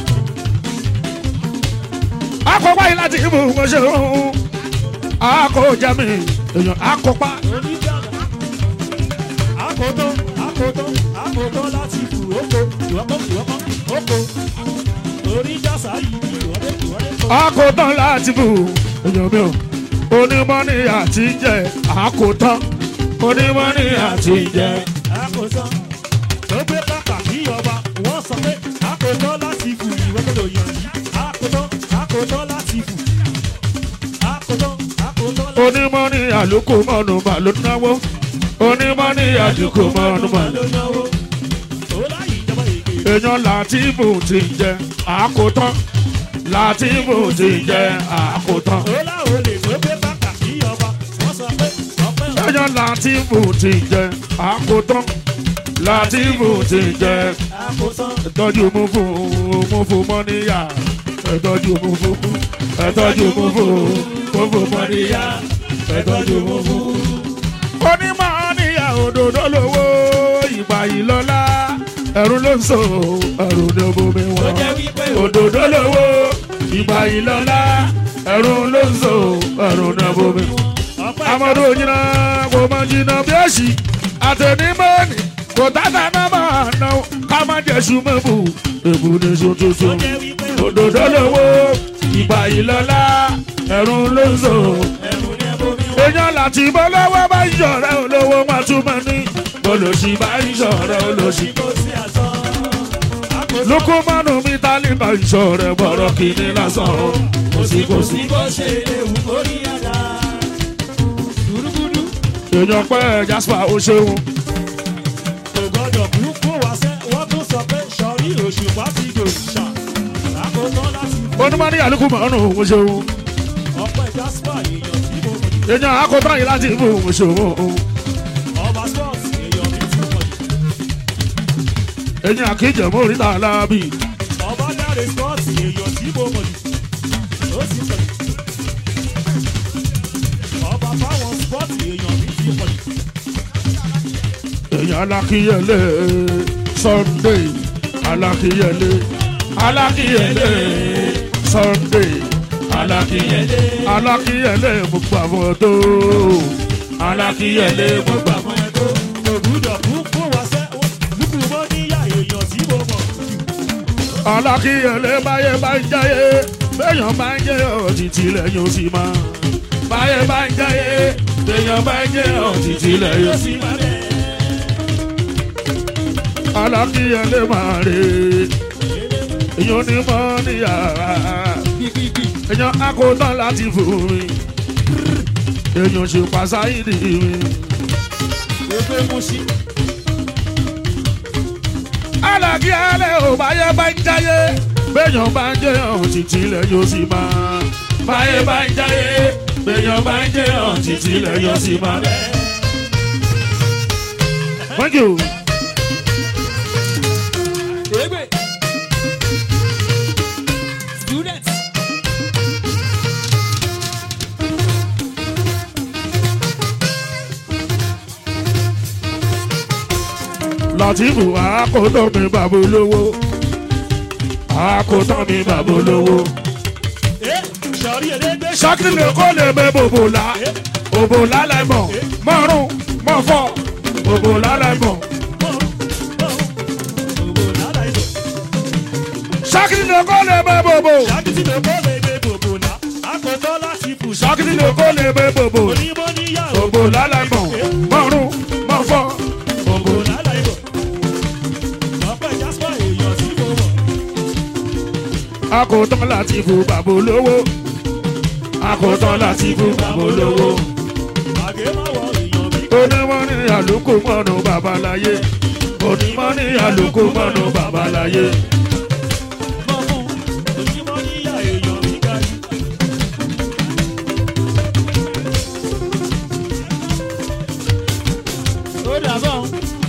akọpa yìí láti ibù wọn ṣe òun akọ jami èèyàn akọpa Oníjàgà. Àkótọ́ àkótọ́ àkótọ́ láti kù. Oko ìwọ́kọ̀ ìwọ́kọ̀ oko. Oníjàsá yìí ìwọ́dé ìwọ́dé kọ́. akọtán láti bù èèyàn mi ò onímọ̀ ní àti jẹ akọtán onímọ̀ ní àti jẹ àkótán tó gbé kàkà kí ọba wọ́n sọ pé àkótán láti kù ìwé tó lò yàn yìí àkótán àkótán láti kù àkótán àkótán láti onímọ̀ ní àlùkò mọ́nu mà ló náwó onímọ̀ ní àdìkò mọ́nu mà ló ló náwó ó láyé ìjọba èké èèyàn láti bù ti jẹ akọtán láti bù ti jẹ akọtán. ó láwọn olè tó gbé kàkà kí ọba wọ́n sọ pé ọpẹ́ ọ̀pẹ́ èèyàn láti bù ti jẹ àkótán láti bù ti jẹ àkótán ẹtọ́jú mú fún mú fún mọ́níyà ẹtọ́jú mú fún ẹtọ́jú mú fún mú fún mọ́níyà ẹtọ́jú mú fún. onímọ̀ níyà òdòdó lówó ìgbà yìí lọ́lá ẹ̀rù ló ń so ẹ̀rù ní omi tó wọn. jẹ́ wípé òdòdó lówó ìgbà ìlọ́lá ẹ̀rù ló ń so ẹ̀rù ní omi wọn. ọpẹ́ amadu onyina kò mọ jìnnà bí èsì àtẹnimọ́ọ̀nì kò tàtà náà máa ná ká má jẹ́ sùmọ́bù èbù ní tó sotoso. jẹ́ wípé òdòdó lówó ìgbà ìlọ́lá ẹ̀rù ló ń so ẹ̀rù ní ẹ̀bùnmi wọn. èèyàn láti bọ́ lọ́wọ́ bá ń ṣọ̀rẹ́ olówó wọn túmọ̀ ní olòṣì bá ń ṣọ̀rẹ́ olòṣì. kò sí àsán. àkóso lukumanu mi tálí bá ń ṣọ̀rẹ́ bọ̀rọ̀ kìíní lásán o kò sí kò sí. bó ṣe lè wù kó rí àdá. Gudugudu. èèyàn pẹ́ jasper ó ṣeun kò gbọ́dọ̀ kú kó wá sẹ́ wọ́n tún sọ pé sọ̀rí òṣùpá ti dòṣà. àkóso láti onímọ̀ ní àlùkùmọ̀ọ́nù ó ṣeun ọpẹ́ jasper èèyàn tí mo mọ̀ ní. èèyàn akótó yìí láti ibù ó ṣeun ọba sports èèyàn mi ti mọ̀ ní. èèyàn akíjẹ̀mú oríta alábì ọba dáre sports èèyàn tí mo mọ̀ ní. ó sì mọ̀ ní. ọba fáwọn sports èèyàn mi ti mọ̀ ní. èèyàn alákíyẹlé sunday alákíyẹlé alákíyẹlé sunday alákíyẹlé alákíyẹlé mo gbà fún ọ tó alákíyẹlé mo gbà fún ọ. kò gbúdọ̀ kú kó wá sẹ́ lùkù mọ́ níyà èèyàn tí mo mọ̀ jù. alákíyẹlé báyé bá ń jáyé béèyàn bá ń jẹ́ ọ̀títì lẹ́yìn ó sì máa báyé bá ń jáyé béèyàn bá ń jẹ́ ọ̀títì lẹ́yìn ó sì máa alákíyẹlé máa rè èèyàn ní mọ́ níyàrá Gbígbígbí. èèyàn akótán láti fún mi èèyàn ṣe pàṣáìdì mi Gbogbo mú sí. alákíyẹlé ò báyé bá ń jáyé béèyàn bá ń jẹ́ ọ̀títì lẹ́yìn ó sì máa báyé bá ń jáyé béèyàn bá ń jẹ́ ọ̀títì lẹ́yìn ó sì máa. Thank you. Egbe. Students. Látìfù àkótán mi bàbá olówó. Àkótán mi bàbá olówó. Ẹ sọ̀rí ẹlẹ́gbẹ́ Ṣákìrì lè kó lè bẹ bòbò lá. Bòbò lálẹ́ mọ̀. Mọ̀rún mọ̀ fọ́. Bòbò lálẹ́ mọ̀. Gbogbo lára ìlú. Ṣákìrì lè kó lè bẹ bòbò. Ṣáàkìtì ló kọ́ lè dé gbogbo náà. Àkótọ́ láti fù sí. Ṣákìrì lè kó lè bẹ bòbò. Onímọ̀ níyàwó. Bòbò lálẹ́ mọ̀. Mọ̀rún mọ̀ fọ́. Bòbò Gbogbo lára ìlú. Ọpẹ́ Jasper èèyàn tí mo mọ̀. Àkótán Látìfù bàbá olówó. Àkótán Látìfù bàbá olówó. Àgé máa wọ èèyàn mi. onímọ̀ ní àlùkò mọ́nù babaláyé onímọ̀ ní àlùkò mọ́nù babaláyé Mọ̀ fún. Onímọ̀ níyà èèyàn mi ga jù. Ó dàbọ̀.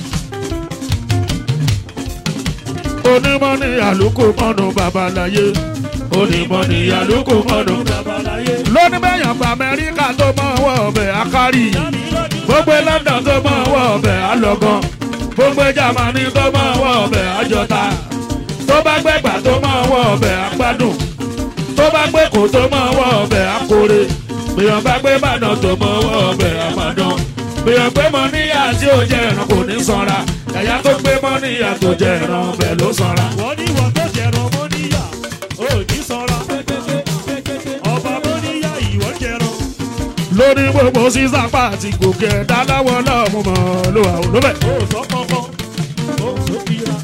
onímọ̀ ní àlùkò mọ́nù babaláyé onímọ̀ ní àlùkò mọ́nù. Babaláyé. lónìí bẹ́yàn gba amẹ́ríkà tó mọ̀ wọ́ ọbẹ̀ akárì Dámi lọ́dún. gbogbo london tó mọ̀ wọ́ ọbẹ̀ alọ́gán gbogbo germany tó mọ̀ wọ́ ọbẹ̀ àjọta tó bá gbẹ̀gbà tó mọ̀ wọ́ ọbẹ̀ agbádùn tó bá gbé kò tó mọ̀ wọ́ ọbẹ̀ akóre bíyàn bá gbé bàdàn tó mọ̀ wọ́ ọbẹ̀ àmàdàn bíyàn gbé mọ níyà tí ó jẹ ẹran kò ní sanra yàyà tó gbé mọ níyà tó jẹ ẹran ọbẹ̀ ló sanra. Wọ́n ní wọ́n tó jẹ̀rọ mọ́ níyà. Ó ní sọ́ra. Ọba mọ́ níyà ìwọ́n jẹ̀rọ. lórí gbogbo sísá pàtì gòkè ẹ̀dá láwọn lọ́mú mọ́ ló wà ó lóbẹ̀. Ó sọ kankan. Ó sọ kíra.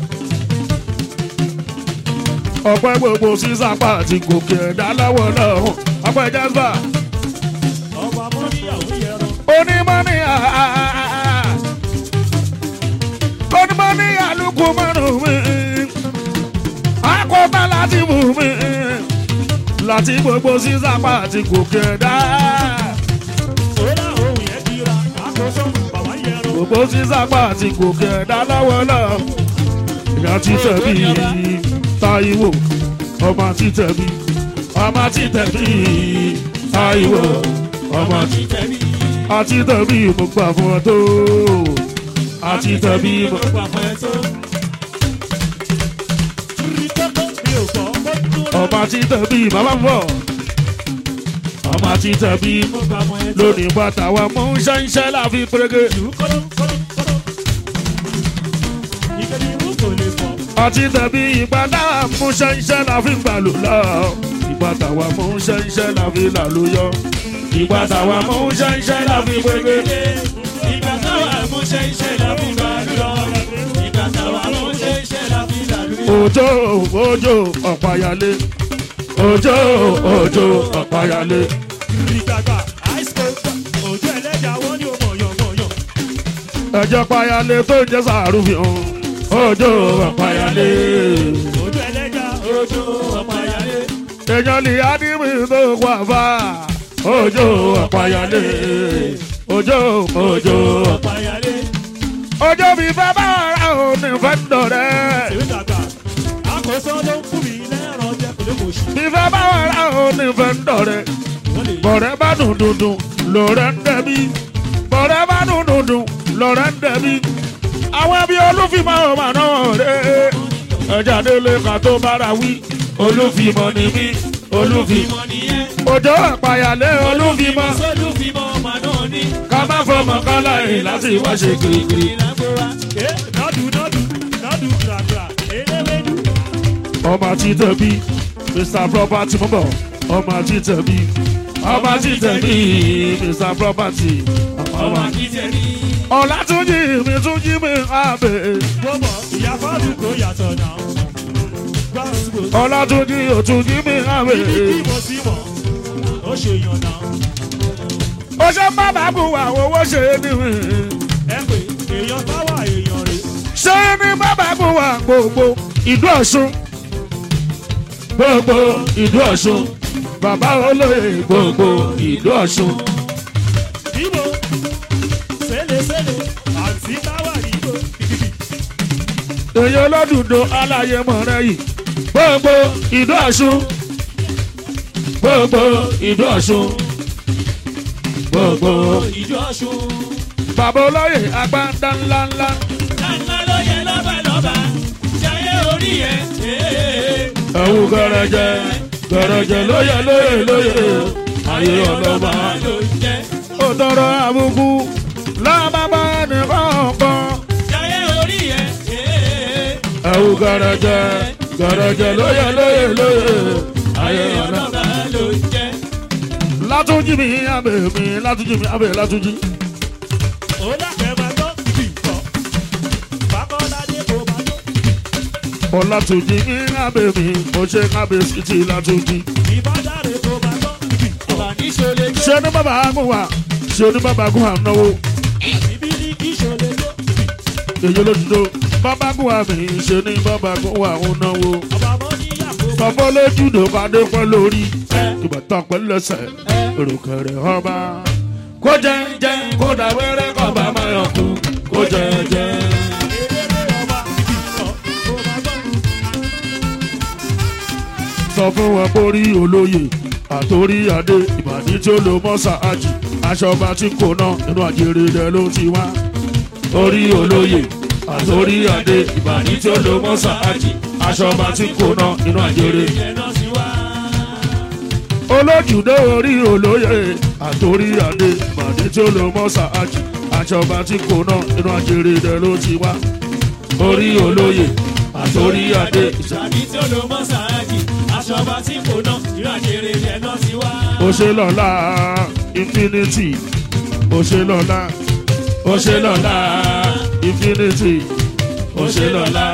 ọpẹ́ gbogbo sísá pàtì gòkè ẹ̀dá láwọn lọ́mú ọpẹ́ jẹ́sà Ọba mọ́ níyà ó jẹ̀rọ. onímọ̀ ní àá onímọ̀ ní àlùkò márùn mi akọ́tà láti mú mi láti gbogbo sísá pàtì gòkè ẹ̀dá Ó dá ohun yẹn kíra. Àkóso bàbá jẹ̀rọ. gbogbo sísá pàtì gòkè ẹ̀dá láwọn lọ́mú ìyá títẹ̀ bí Táíwò ọmọ títẹ̀ bí ọmọ títẹ̀ bí Táíwò ọmọ títẹ̀ bí àti tẹ̀bí mo gbà fún ọ tó àti tẹ̀bí mo. Gbogbo àpọ̀ ẹ̀ tó. ọmọ àti tẹ̀bí bàbá bọ̀ ọmọ àti tẹ̀bí mo bá mọ ẹ tó. lónìí bàtà wa mú ṣẹ́ńṣẹ́ láfi pérégé ìlú kọ́lọ́ kọ́lọ́ kọ́lọ́. ìkẹ́ni ìlú kò lè fọ́. àti tẹ̀bí ìbàdà mú ṣẹ́ńṣẹ́ láfi gbàlù lọ ìbàtà wa mú ṣẹ́ńṣẹ́ láfi làlóyọ ìbàtà wa mú ṣẹ́ńṣẹ́ láfi pérégé. ìgbà táwa mú ṣe iṣẹ́ láfi gbà lọ. ìgbà táwa mú ṣe iṣẹ́ láfi gbà lọ. òjò òjò ọ̀páyálé òjò òjò ọ̀páyálé ìgbàgbà àìsàn òjò ẹlẹ́jà wọ́n ní òmòyàn mọ̀yàn. ẹjọ́ páyálé tó ń jẹ́ sàrúfihàn òjò ọ̀páyálé òjò ẹlẹ́jà òjò ọ̀páyálé. èèyàn lè ádìmí tó wà fà òjò ọ̀páyálé òjò òjò ọ̀páyálé. òjò mi fẹ́ bá ara òní fẹ́ dọ̀rẹ́ èmi dàgbà àkóso ló ń fún mi lẹ́rọ̀ jẹ́ kò lè kò sí. mi fẹ́ bá ara òní fẹ́ dọ̀rẹ́. wọ́n lè bọ̀rẹ́ bá dùn dùn dùn lọ́rẹ́ ń dẹ̀bi bọ̀rẹ́ bá dùn dùn dùn lọ́rẹ́ ń dẹ̀bi àwọn ẹbí olúfìmọ̀ ọmọ náà rẹ̀ ẹja délé ká tó bára wí olúfìmọ̀ ni mí olúfìmọ̀ mọ nìyẹn. òjò àpàyàlé olúfìmọ̀ sólùfìmọ̀ ọmọ náà ní. ká má fọmọ kálá yìí láti wá ṣe kirikiri. ìlàgbọ́ra. ẹ nọ́dù nọ́dù nọ́dù gbàgbà eléwédú. ọmọ àti tẹ̀bí mr property mọ̀ bọ̀ ọmọ àti tẹ̀bí ọmọ àti tẹ̀bí mr property ọmọ ọmọ akíjẹ ní. ọ̀làtúnjì mi túnjí mi àbẹ̀. gbọ́mọ̀ ìyá fáàlù kò yàtọ̀ náà. gbàsùgbò ọlátúnjí òtúnjí mi àwẹ̀. bí mo sí mọ̀ ó ṣe yàn náà. ó ṣe má bàá bù wá owó ṣe é níwì. ẹ pé èèyàn bá wà èèyàn rè. ṣé ní má bàá bù wá gbogbo ìlú ọ̀ṣun. gbogbo ìlú ọ̀ṣun. bàbá olóyè gbogbo ìlú ọ̀ṣun. Ibo sẹ́lẹ̀sẹ́lẹ̀ àti táwà Ibo kìkìkì. èyí olódùdó aláyé mọ̀rẹ́ yìí. gbogbo ìlú ọ̀ṣun. gbogbo ìlú ọ̀ṣun. gbogbo Ìjọ Ọ̀ṣun. bàbá olóyè agbádá ńláńlá. Láńlá ló yẹ lọ́ba lọ́ba. Ṣayé orí yẹn. ẹ̀wù gẹ̀rẹ̀jẹ̀ gẹ̀rẹ̀jẹ̀ lóye lóye lóye ayé ọlọ́mọ. ló jẹ́. ó tọrọ àbùkù lábàbà nìkọ̀ọ̀kan. Ṣayé orí yẹn. ẹ̀wù gẹ̀rẹ̀jẹ̀ gẹ̀rẹ̀jẹ̀ lóye lóye lóye ayé ọlọ́mọ. Ọlọ́ba ló jẹ́. látúnjí mi abẹ mi látúnjí mi abẹ látúnjí. Ó dàgbẹ́ máa gbọ́ kìkọ̀. Bákọ́ládé kò máa gbọ́. ọlátúnjí mi abẹ mi mo ṣe abẹ títí látúnjí. Ìbádáre kò máa gbọ́ kìkọ̀. Àníṣolè jó. ṣé ní bàbá gùn wá ṣé ní bàbá gùn wá náwó Ìbí ní kí ṣolè jó. èyí olódùdó bàbá gùn wá mi ṣé ní bàbá gùn wá ń náwó. Ọba mọ́ níyàwó. Bàbá lójú ló bá dé pẹ́ lórí. Ìbátan pẹ̀lú ẹsẹ̀ èròkèrè ọba. Kó jẹ jẹ kó dà wẹ́rẹ́ kọ́ bá máa yàn kú. Kó jẹ jẹ. Eléré ọba kìkọ̀. Kò máa gbọ́. Sọ fún wọn borí olóyè àtòrí adé ìbàdí tí ó lo mọ́sà ájì. Aṣọ ọba tí kò ná inú àjèrè rẹ̀ ló ti wá. Orí olóyè àtòrí adé ìbàdí tí ó lo mọ́sà ájì. Aṣọ ọba tí kò ná inú àjèrè rẹ̀. Ìyẹn náà sì wá. olójúdé orí olóyè àtòrí adé màdé tí ó lọ mọ sàájì àjọba tí kò ná inú àjèrè rẹ ló ti wá orí olóyè àtòrí adé Ìṣàdí tí ó lo mọ́ sáájì, aṣọ ọba tí kò ná, ìrìnàjèrè rẹ̀ náà ti wá. òṣèlọ́lá infinity òṣèlọ́lá òṣèlọ́lá infinity òṣèlọ́lá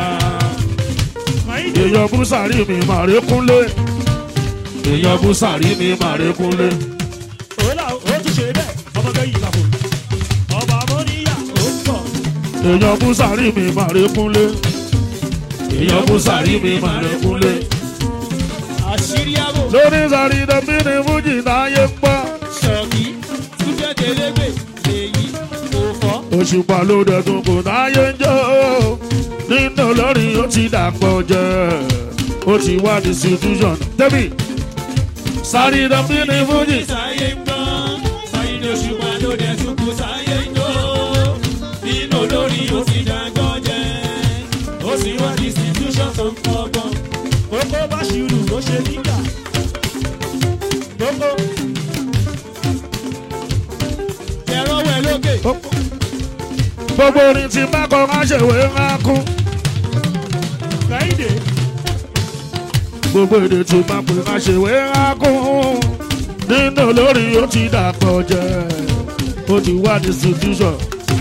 èèyàn búsàrí mi màrí kúnlé èèyàn búsàrí mi màrí kúnlé. Òlà ó tún ṣe bẹ́ẹ̀, ọmọ bẹ́ẹ̀ yìí làbò. Ọba Amóníyà ó ń bọ̀. èèyàn búsàrí mi màrí kúnlé èèyàn búsàrí mi màrí kúnlé. àṣírí àbò lórí sàrí dẹ́bí ni fújì táyé ń gbọ́. ṣọ̀kí túnjẹ́ tẹlẹ́gbẹ̀ èyí kò fọ́. òṣùpá ló dẹ̀tún kò táyé ń jó. nínú olórin ó ti dàpọ̀ jẹ́ ó ti wá distribution. dẹ́bí sàrí dẹ́bí ni fújì. Sáyé ń gbọ́, sáyé ní oṣù pa ló dẹ̀ tún kú sáyé ń jó. Nínú olórí ó ti dàgbọ́ jẹ́, ó sì wá distribution tó ń kọ́gbọ́n. kókó bá ṣirù ló ṣe nígbà. kókó ẹ̀rọ wẹ̀ lókè. gbogbo orin tí bá kọ máa ṣèwé máa kún kẹ́hìndé gbogbo èdè tí bá pè máa ṣèwé máa kún nínú olórí ó ti dàpọ̀ jẹ́ ó ti wá distribution.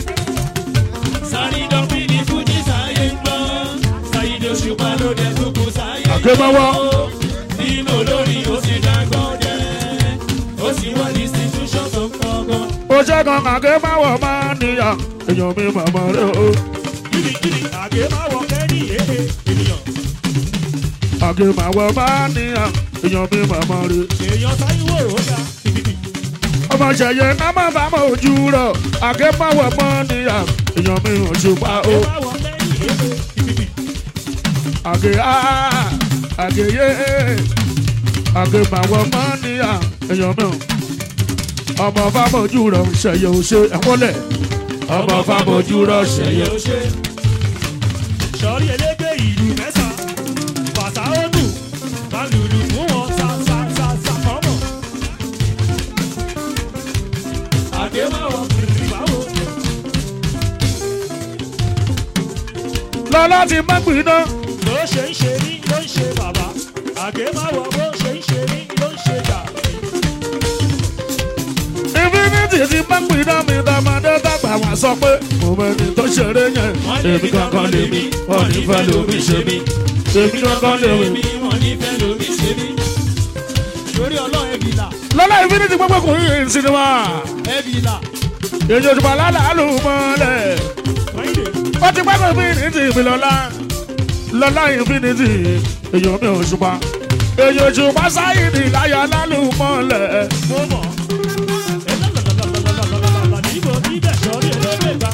sáré dọ́bí ní fújì sáyé ń gbọ́. sáyidé òṣùpá ló dé dúkú sáyé. Àgbémọ́wọ́. nínú olórí ó sì dágbọ́ jẹ́. ó sì wá institution tó ń kọ́gbọ́n. ó ṣe kan kàké máwọ̀ máa níyà èèyàn mi màmá rẹ o kìrìkìrì àgé má wọ kẹ́rì èdè ènìyàn. àké máwọ̀ máa níyà èèyàn mi màmá rẹ. èèyàn táyíwò ó dá kìkìkì. ọmọ ṣẹyẹ náà má bá mọ ojú rọ àké máwọ̀ máa níyà èèyàn mi ò ṣùpá o àgé má wọ kẹ́rì èdè kìkìkì. àké á àké yé àké máwọ̀ máa níyà èèyàn mi ò. ọmọ fámọ̀jú rọ ṣẹyẹ ò ṣe ẹ̀wọ́lẹ̀ ọmọ fámọ̀jú rọ ṣẹyẹ ó ṣe. sọ̀rí elégbé ìlú mẹ́sàn-án bàtà ó dùn má lùlù fún wọn sa sa sa sa kọ́mọ̀. àgé má wọ kìrìkìrì báwo. lọ́lá ti má gbiná. bó ṣe ń ṣe ní ló ń ṣe bàbá àgé má wọ bó ṣe ń ṣe ní ló ń ṣe jà. infinity ti má gbiná mi tọmọdé dàgbà wá sọ pé mo mẹni tó ṣeré yẹn èmi kankan lèmi wọn ní fẹ́ lómi ṣe mí èmi kankan lèmi. wọn ní fẹ́ lómi ṣe mí. torí ọlọ́run ẹ̀bì là lọ́lá infinity gbogbo kò rí sinimá ẹ̀bì là. èyí òṣùpá lálàálù mọ́lẹ̀ kẹ́hìndé ó ti pẹ́kọ̀ infinity mi lọ́lá lọ́lá infinity èyí omi òṣùpá èyí òṣùpá sáyìnì láyà lálù mọ́lẹ̀. mo mọ̀. níbo níbẹ̀ sọ̀rí elégbé gbà.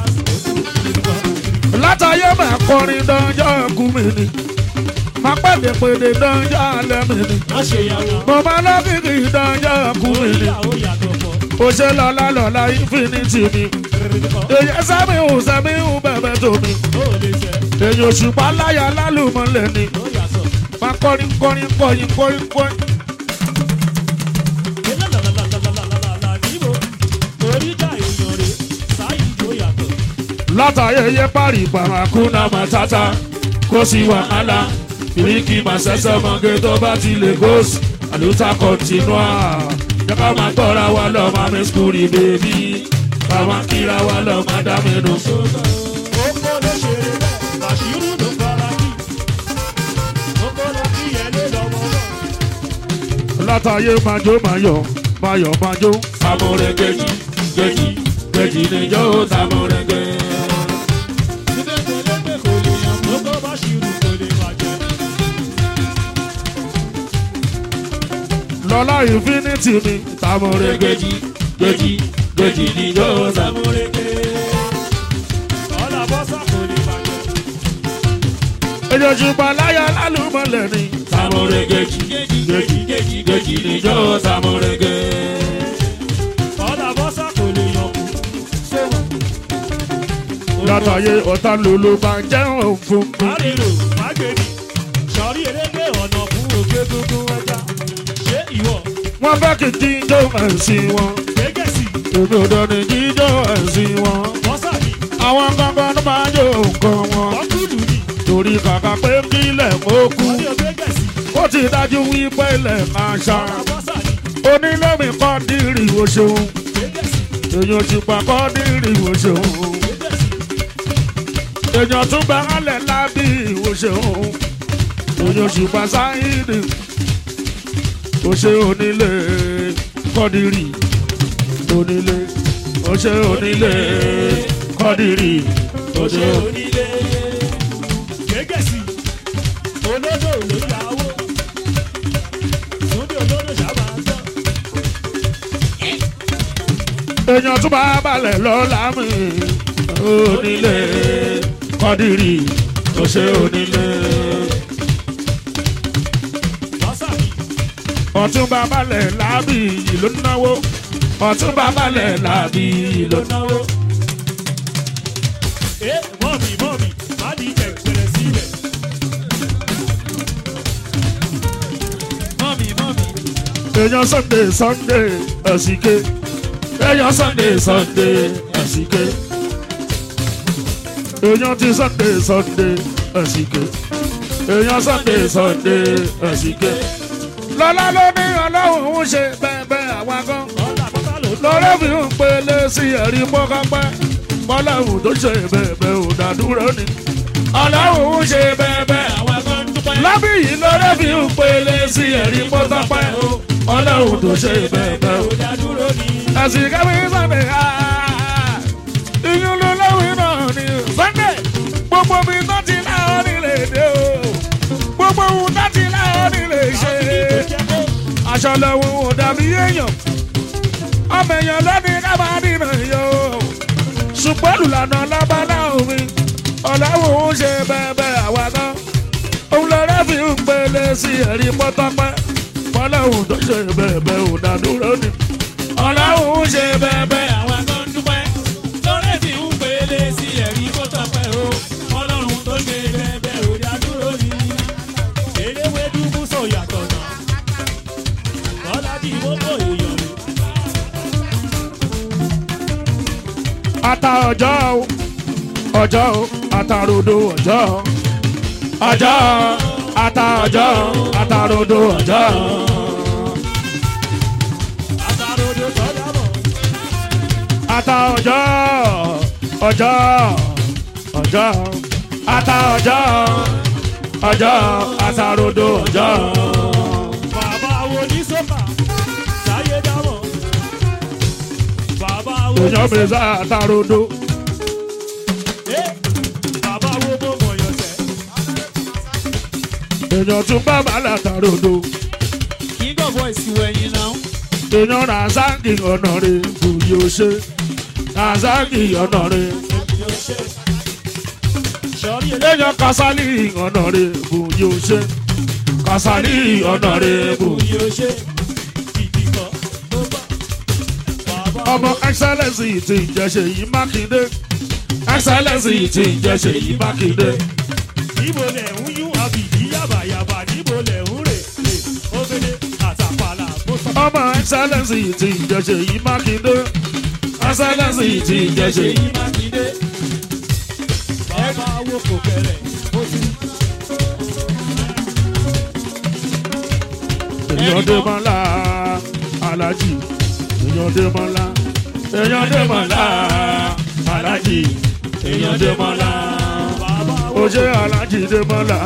látàyè máa kọrin dánjọ́ kú mi ni máa pèdè pèdè dánjọ́ alẹ́ mi ni má ṣe yàrá. mo máa lọ́kìkì dánjọ́ kú mi ni ìyàwó yàtọ̀ pọ̀. ó ṣe lọ́lá lọ́lá infinity mi èyí sábì hù sábì hù bẹ̀bẹ̀ tó mi ó lè jẹ́ èyí òṣùpá láyà lálùmọ́lẹ̀ ni ó yàtọ̀. máa kọrin kọrin kọrin kọrin kọrin. níbo oríjà èèyàn rè sáyì tó yàtọ̀. látàyè yẹ parí pàmàkúnà màtátà kó sí wàhálà ìríkì màṣẹṣẹ mọ̀gé tó bá ti lè gòsì àlùtà kọ̀tínúà jẹ́ ká máa gbọ́ra wa lọ máa mi skúrì bèbí ká máa kíra wa lọ máa dá mi nù. Oko ló ṣeré bẹ́ẹ̀, Bàṣírù ló fara kí. Oko ló kí yẹn lé lọ́mọ náà. látàyè májó máyọ̀ máyọ̀ májó sàmúrẹ̀ gẹ̀jì gẹ̀jì gẹ̀jì níjọ́ sàmúrẹ̀ gẹ̀. Síbẹ̀ pẹ̀lẹ́pẹ̀ kò lè yàn, oko Bàṣírù kò lè bàjẹ́. lọ́lá infinity mi sàmúrẹ̀ gẹ̀jì gẹ̀jì gẹ̀jì níjọ́ sàmúrẹ̀. Sàmúrẹ́kẹ́. Ọ̀là bọ́sà kò lè bàjẹ́. èyí òṣùpá láyà lálùmọ́lẹ̀ ni sàmúrẹ̀ gẹ̀jì gẹ̀jì gẹ̀jì gẹ̀jì níjọ́ sàmúrẹ̀ gẹ̀. Ọ̀là bọ́sà kò lè yàn kú. Sọ́wọ́. látàyè ọ̀tá lòlò máa jẹ́ òun fún mi. Àrírò mágbèrè. Sọ̀rí erégbé ọ̀nà fún òkè gbogbo ẹja. Ṣé ìwọ? wọ́n fẹ́ kí jíjọ́ ẹ̀sìn wọn Gbégẹ̀sì. èmi ò dání jíjọ́ ẹ̀sìn wọn. Bọ́sà ni. àwọn gangan ló máa jó nǹkan wọn Bọ́kúlù ni. torí kàkà pé kílẹ̀ mọ́ kú Wọ́n ní ògbégẹ̀sì. ó ti dájú wípé ilẹ̀ máa ṣá Ọ̀là bọ́sà ni. onílé mi kọ́ dírì wo ṣeun Gbégẹ̀sì. èèyàn ti pa kọ́ dírì wo ṣeun Gbégẹ̀sì. èèyàn tún bá alẹ̀ lábí wo ṣeun èèyàn ti pa sáyidì ó ṣe onílé kọ́ dírì onílé ó ṣe onílé kọ́ dírì ó ṣe Ṣé onílé. onílé? Gẹ́gẹ́sì, olódò ló yàwó. Túndé olódò sábà ń tán. èèyàn tún bá balẹ̀ lọ́la mi onílé kọ́dírì tó ṣe onílé Bọ́sà mi, ọ̀tún bá balẹ̀ lábì yìí ló náwó ọ̀tún bá balẹ̀ lábì yìí ló ló náwó. Ẹ mọ́mì mọ́mì, má ní ìjẹ̀gbẹ̀rẹ̀ sílẹ̀. èèyàn sunday sunday ẹ̀sìnké èèyàn sunday sunday ẹ̀sìnké èèyàn ti sunday sunday ẹ̀sìnké èèyàn sunday sunday ẹ̀sìnké. lọ́lá ló ní ọlọ́run ń ṣe bẹ́ẹ̀ bẹ́ẹ̀ àwa gan ọ̀là pátá ló lọ́rẹ́ fi ń pele sí ẹ̀rí pọ́kápẹ́ bọ́láhùn tó ṣe bẹ́ẹ̀bẹ́ ò dádúró ni ọlọ́hùn ń ṣe bẹ́ẹ̀bẹ́ àwọn ẹ̀kọ́ ń dúpẹ́. lábí yìí lọ́rẹ́ fi ń pele sí ẹ̀rí pọ́kápẹ́ ọlọ́hùn tó ṣe bẹ́ẹ̀bẹ́ ò ó dá dúró ní. ẹ̀sìn kẹ́mi sọ̀dẹ̀ ìyún ló lọ́wọ́ náà ni sunday gbogbo mi tó ti láwọn nílé dé o gbogbo ohun tó ti láwọn nílé ṣe aṣọ lọ́wọ́ ò dàbí èèyàn ọmọ èèyàn lónìí kábà nínú yọ ṣùgbọ́n olùlànà lábálá omi ọ̀làwọ̀ ń ṣe bẹ́ẹ̀ àwa náà òun lọ́rẹ́ fi ń pele sí ẹ̀rí pọ́tọ́pẹ́ fọláhùn tó ṣe bẹ́ẹ̀ ò dádúró ni ọ̀làwọ̀ ń ṣe bẹ́ẹ̀ àwọn ẹ̀kọ́ ń dúpẹ́. lọ́rẹ́ fi ń pele sí ẹ̀rí kó tọpẹ́ o. ọlọ́run tó ṣe bẹ́ẹ̀ ó dá dúró ní. eléwé dúdú sọ yàtọ̀ náà. bọ́lá bí gbogbo èèyàn rè. ata ọjọ́ o ọjọ́ o atarodo ọjọ́ ọjọ́ ata ọjọ́ atarodo ọjọ́ àtàròdò sọ́jà bọ̀. ata ọjọ́ ọjọ́ ọjọ́ ata ọjọ́ ọjọ́ atarodo ọjọ́ bàbá wo ní sọ́kà. sáyé dámọ̀. bàbá wo ní èèyàn bèrè sá atarodo Eh, bàbá wo mo mọ̀ yọ̀tẹ̀. èèyàn tún bá bàálà atarodo king of boys wẹ̀yìn náà. èèyàn razaki ọ̀nà rẹ̀ bùyí ó ṣe razaki ọ̀nà rẹ̀. yóò ṣe. sọ́rí eléyìí. èèyàn kasali ọ̀nà rẹ̀ bù yóò ṣe kasali ọ̀nà rẹ̀ bù. yóò ṣe. ìdìkọ̀ ló bá. bàbá ọmọ excellence ti ń jẹ́ Ṣèyí Mákindé excellence ti ń jẹ́ Ṣèyí Mákindé níbo lẹ̀ ń yún àbìdí yàbàyàbà níbo lẹ̀ ń rè lè obìnrin àtàpàlà bó sọ. ọmọ excellence ti ń jẹ́ Ṣèyí Mákindé excellence ti ń jẹ́ Ṣèyí. èyí mákindé. bàbá wo kò bẹ̀rẹ̀ ó ti. èèyàn dé mọ́lá alájì èèyàn dé mọ́lá èèyàn dé mọ́lá alájì èèyàn dé mọ́lá bàbá wo ó ṣe alájì dé mọ́lá.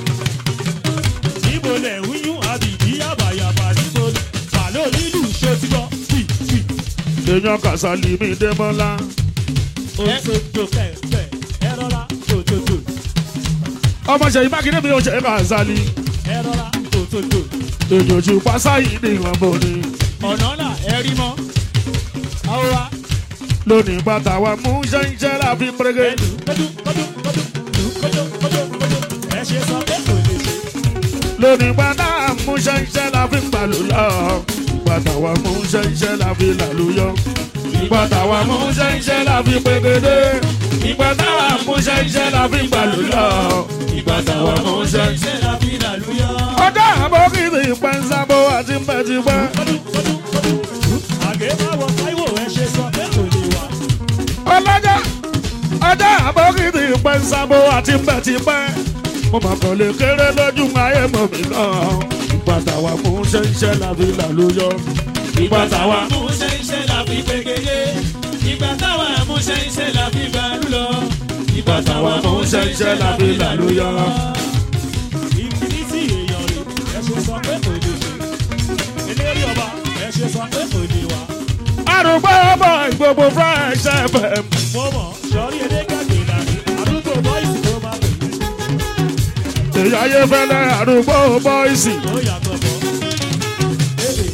níbo lẹ̀ ń yún àbìdí yàbàyàbà níbo lẹ̀. bàlọ́ lílù ṣó ti gbọ́ tì tì. èèyàn kàṣálì mi dé mọ́lá. òṣòjò kẹ̀kẹ́ ẹ rọra tòtòtò ọmọ Ṣèyí Mákindé mi ò ṣe kàṣálì. ẹ rọra tòtòtò. èjòjì pásáyì ní ìwọ̀n bò ní. ọ̀nà là ẹ rí mọ́. àwọn wa lónìí bàtà wa mú ṣẹ́ńṣẹ́ láfi pérégé. ẹlù kọjú kọjú kọjú lù kọjú kọjú kọjú ẹ ṣe sọ pé kò lè ṣe. lónìí bàtà mú ṣẹ́ńṣẹ́ láfi pàlù lọ. bàtà wa mú ṣẹ́ńṣẹ́ láfi làlùyọ. bàtà wa mú ṣẹ́ńṣẹ́ láfi pégédé. ìbàtà wa mú ṣẹ́ńṣẹ́ láfi pàlù lọ. ìbàtà wa mú ṣẹ́ńṣẹ́. ṣe la fi làlúyọ. ọjọ́ àbókìtì pẹ́ńsábó àti pẹ́tipẹ́. kọjú kọjú kọjú àgé má wọ táíwò ẹ ṣe sọ pé kò lè wà. ọlọ́jà ọjọ́ àbókìtì pẹ́ńsábó àti pẹ́tipẹ́. mo máa kàn lè kéré lójú ayé mọ̀ mí náà. ìbàtà wa mú ṣẹ́ńṣẹ́ láfi làlùyọ. ìbàtà wa mú ṣẹ́ńṣẹ́ la fi pégédé ìgbà táwa mú ṣẹ́ńṣẹ́ la fi bàálù lọ. ìgbà táwa mú ṣẹ́ńṣẹ́ la fi làlùyọ. ìfìdítì èèyàn rè ẹ ṣe sọ pé kò lè ṣe. eléré ọba ẹ ṣe sọ pé kò lè wà. àrùgbọ́ ọmọ ìgbòho fresh fm. mo mọ̀ sọ́rí elékàgbé làní àdúgbò bọ́ìsì tó máa pè é. èyí ayé fẹ́lẹ́ àrùgbọ́ bọ́ìsì. ó yàtọ̀ bọ̀. Ebe.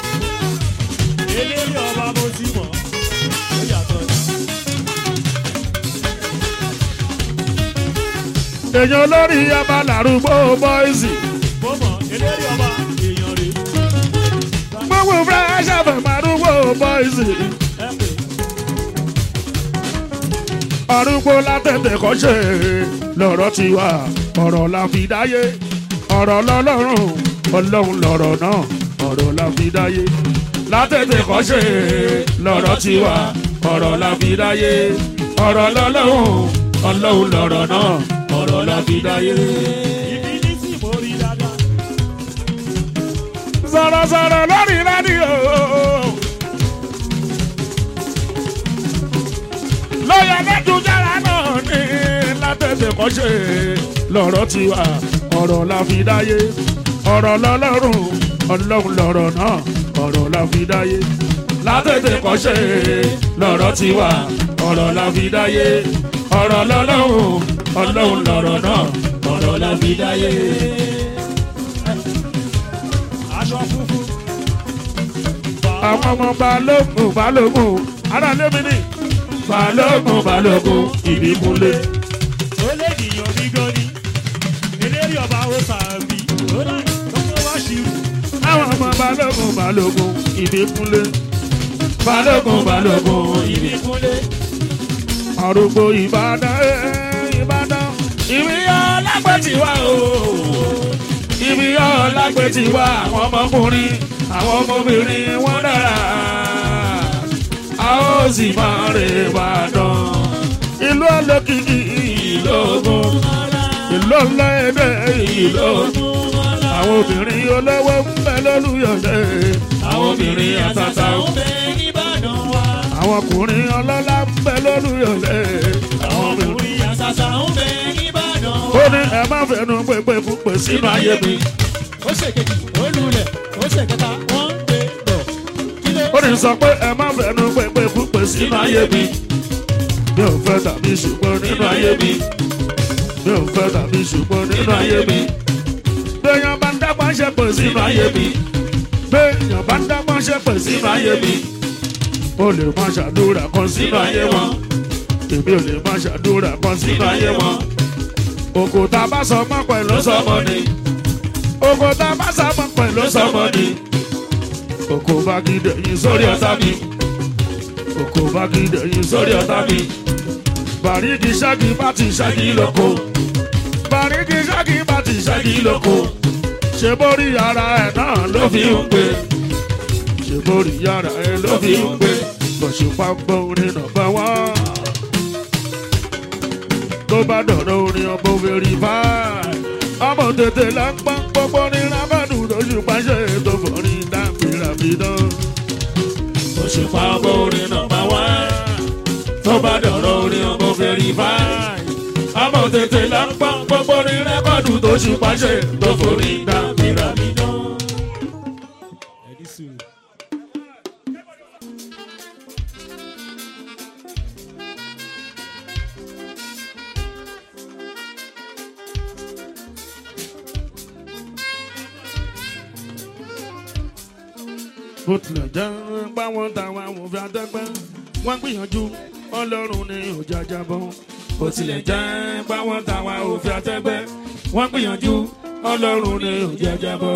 eléré ọba mo ti mọ̀ ó yàtọ̀ ní. èyí olórí ọba làrùgbọ́ bọ́ìsì. mo mọ̀ eléré ọba èèyàn rè gbogbo fresh fm àrùgbọ́ bọ́ìsì. é pè arúgbó látẹ̀tẹ̀ kọ́ṣe lọ́rọ̀ ti wà ọ̀rọ̀ la fi dáyé ọ̀rọ̀ lọ́lọ́run ọlọ́run lọ̀rọ̀ náà ọ̀rọ̀ la fi dáyé látẹ̀tẹ̀ kọ́ṣe lọ́rọ̀ ti wà ọ̀rọ̀ la fi dáyé ọ̀rọ̀ lọ́lọ́hùn ọlọ́hùn lọ́rọ̀ náà ọ̀rọ̀ la fi dáyé. Ibi ní tí mo rí dáadáa. sọ̀rọ̀sọ̀rọ̀ lórí rédíò. lọ́yà lẹ́dùjára náà ní látẹ̀tẹ̀ kọ́ṣe lọ́rọ̀ ti wà ọ̀rọ̀ la fi dáyé ọ̀rọ̀ lọ́lọ́run ọlọ́run lọ́rọ̀ náà ọ̀rọ̀ la fi dáyé látẹ̀tẹ̀ kọ́ṣe lọ́rọ̀ ti wà ọ̀rọ̀ la fi dáyé ọ̀rọ̀ lọ́lọ́run ọlọ́run lọ́rọ̀ náà ọ̀rọ̀ la fi dáyé. Aṣọ funfun. àwọn ọmọ balógun balógun ara lémi ní balógun balógun ìbíkúnlé. Ó lè dìyàn bí gọ́ni. Eléré ọba ó sàbí. Ó láì lọ́kọ́ wá ṣírù. àwọn ọmọ balógun balógun ìbíkúnlé. balógun balógun ìbí. Ìbíkúnlé. arúgbó ìbàdàn eh, ìbàdàn ìbíyọ lágbètì wá o. ìbíyọ lágbètì wá àwọn ọmọkùnrin àwọn ọmọbìnrin wọn dára. a ó sì máa rè Ìbàdàn. ìlú olókìkí ìlú ogun ìlú ọlọ́ẹ̀dẹ̀ ìlú ogun. àwọn obìnrin olówó ń bẹ lólùyọ̀dẹ̀ àwọn obìnrin àtàtà ń bẹ àwọn ọkùnrin ọlọ́lá ń bẹ lólùyọ̀dẹ̀ àwọn obìnrin. ó ní ẹ má fẹnu pépé púpẹ̀ sínú ayé mi. ó ṣe kejì ó lulẹ̀ ó ṣe kẹta wọ́n ń gbé bọ̀ kí ló ó ní sọ pé ẹ má fẹnu pépé púpẹ̀ sínú ayé mi. mi ò fẹ́ tàbí ṣùgbọ́n nínú ayé mi. mi ò fẹ́ tàbí ṣùgbọ́n nínú ayé mi. béèyàn bá ń dápọ̀ ṣe pè sínú ayé mi. béèyàn bá ń dápọ̀ ṣe pè sínú ayé mi. ó lè má ṣàdúrà kan sínú ayé wọn. èmi ò lè má ṣàdúrà kan sínú ayé wọn. òkúta bá sọ mọ́ pẹ̀lú sọmọ ni. òkúta bá sọ mọ́ pẹ̀lú sọmọ ni. òkú bá gidi yín sórí ọ̀tá mi. òkú bá gidi yín sórí ọ̀tá mi. bàríkì ṣáàkì bá ti ṣáàkì lóko. bàríkì ṣáàkì bá ti ṣáàkì lóko. ṣe borí ara ẹ̀ náà ló fi ń pè. ṣe borí ara ẹ̀ ló fi ń pè. bọ̀ṣùpá gbọ́ orin náà bá wá. tó bá dọ̀rọ̀ orin ọmọ òbèrè báyìí. ọmọ tètè là ń pọ́n gbogbo ní rábàdù lójú pàṣẹ tó forí dábìràbìdán. bọ̀ṣùpá gbọ́ orin náà bá wá. tó bá dọ̀rọ̀ orin ọmọ òbèrè báyìí. ọmọ tètè là ń pọ́n gbogbo ní rẹ́kọ̀dù tó ṣù pàṣẹ tó forí dábìràbìdán. ẹ̀dí sùn. bó tilẹ̀ jẹ́ báwọn táwọn amòfin àtẹ́gbẹ́ wọ́n gbìyànjú ọlọ́run ní òjò ajábọ̀. bó tilẹ̀ jẹ́ báwọn táwọn amòfin àtẹ́gbẹ́ wọ́n gbìyànjú ọlọ́run ní òjò ajábọ̀.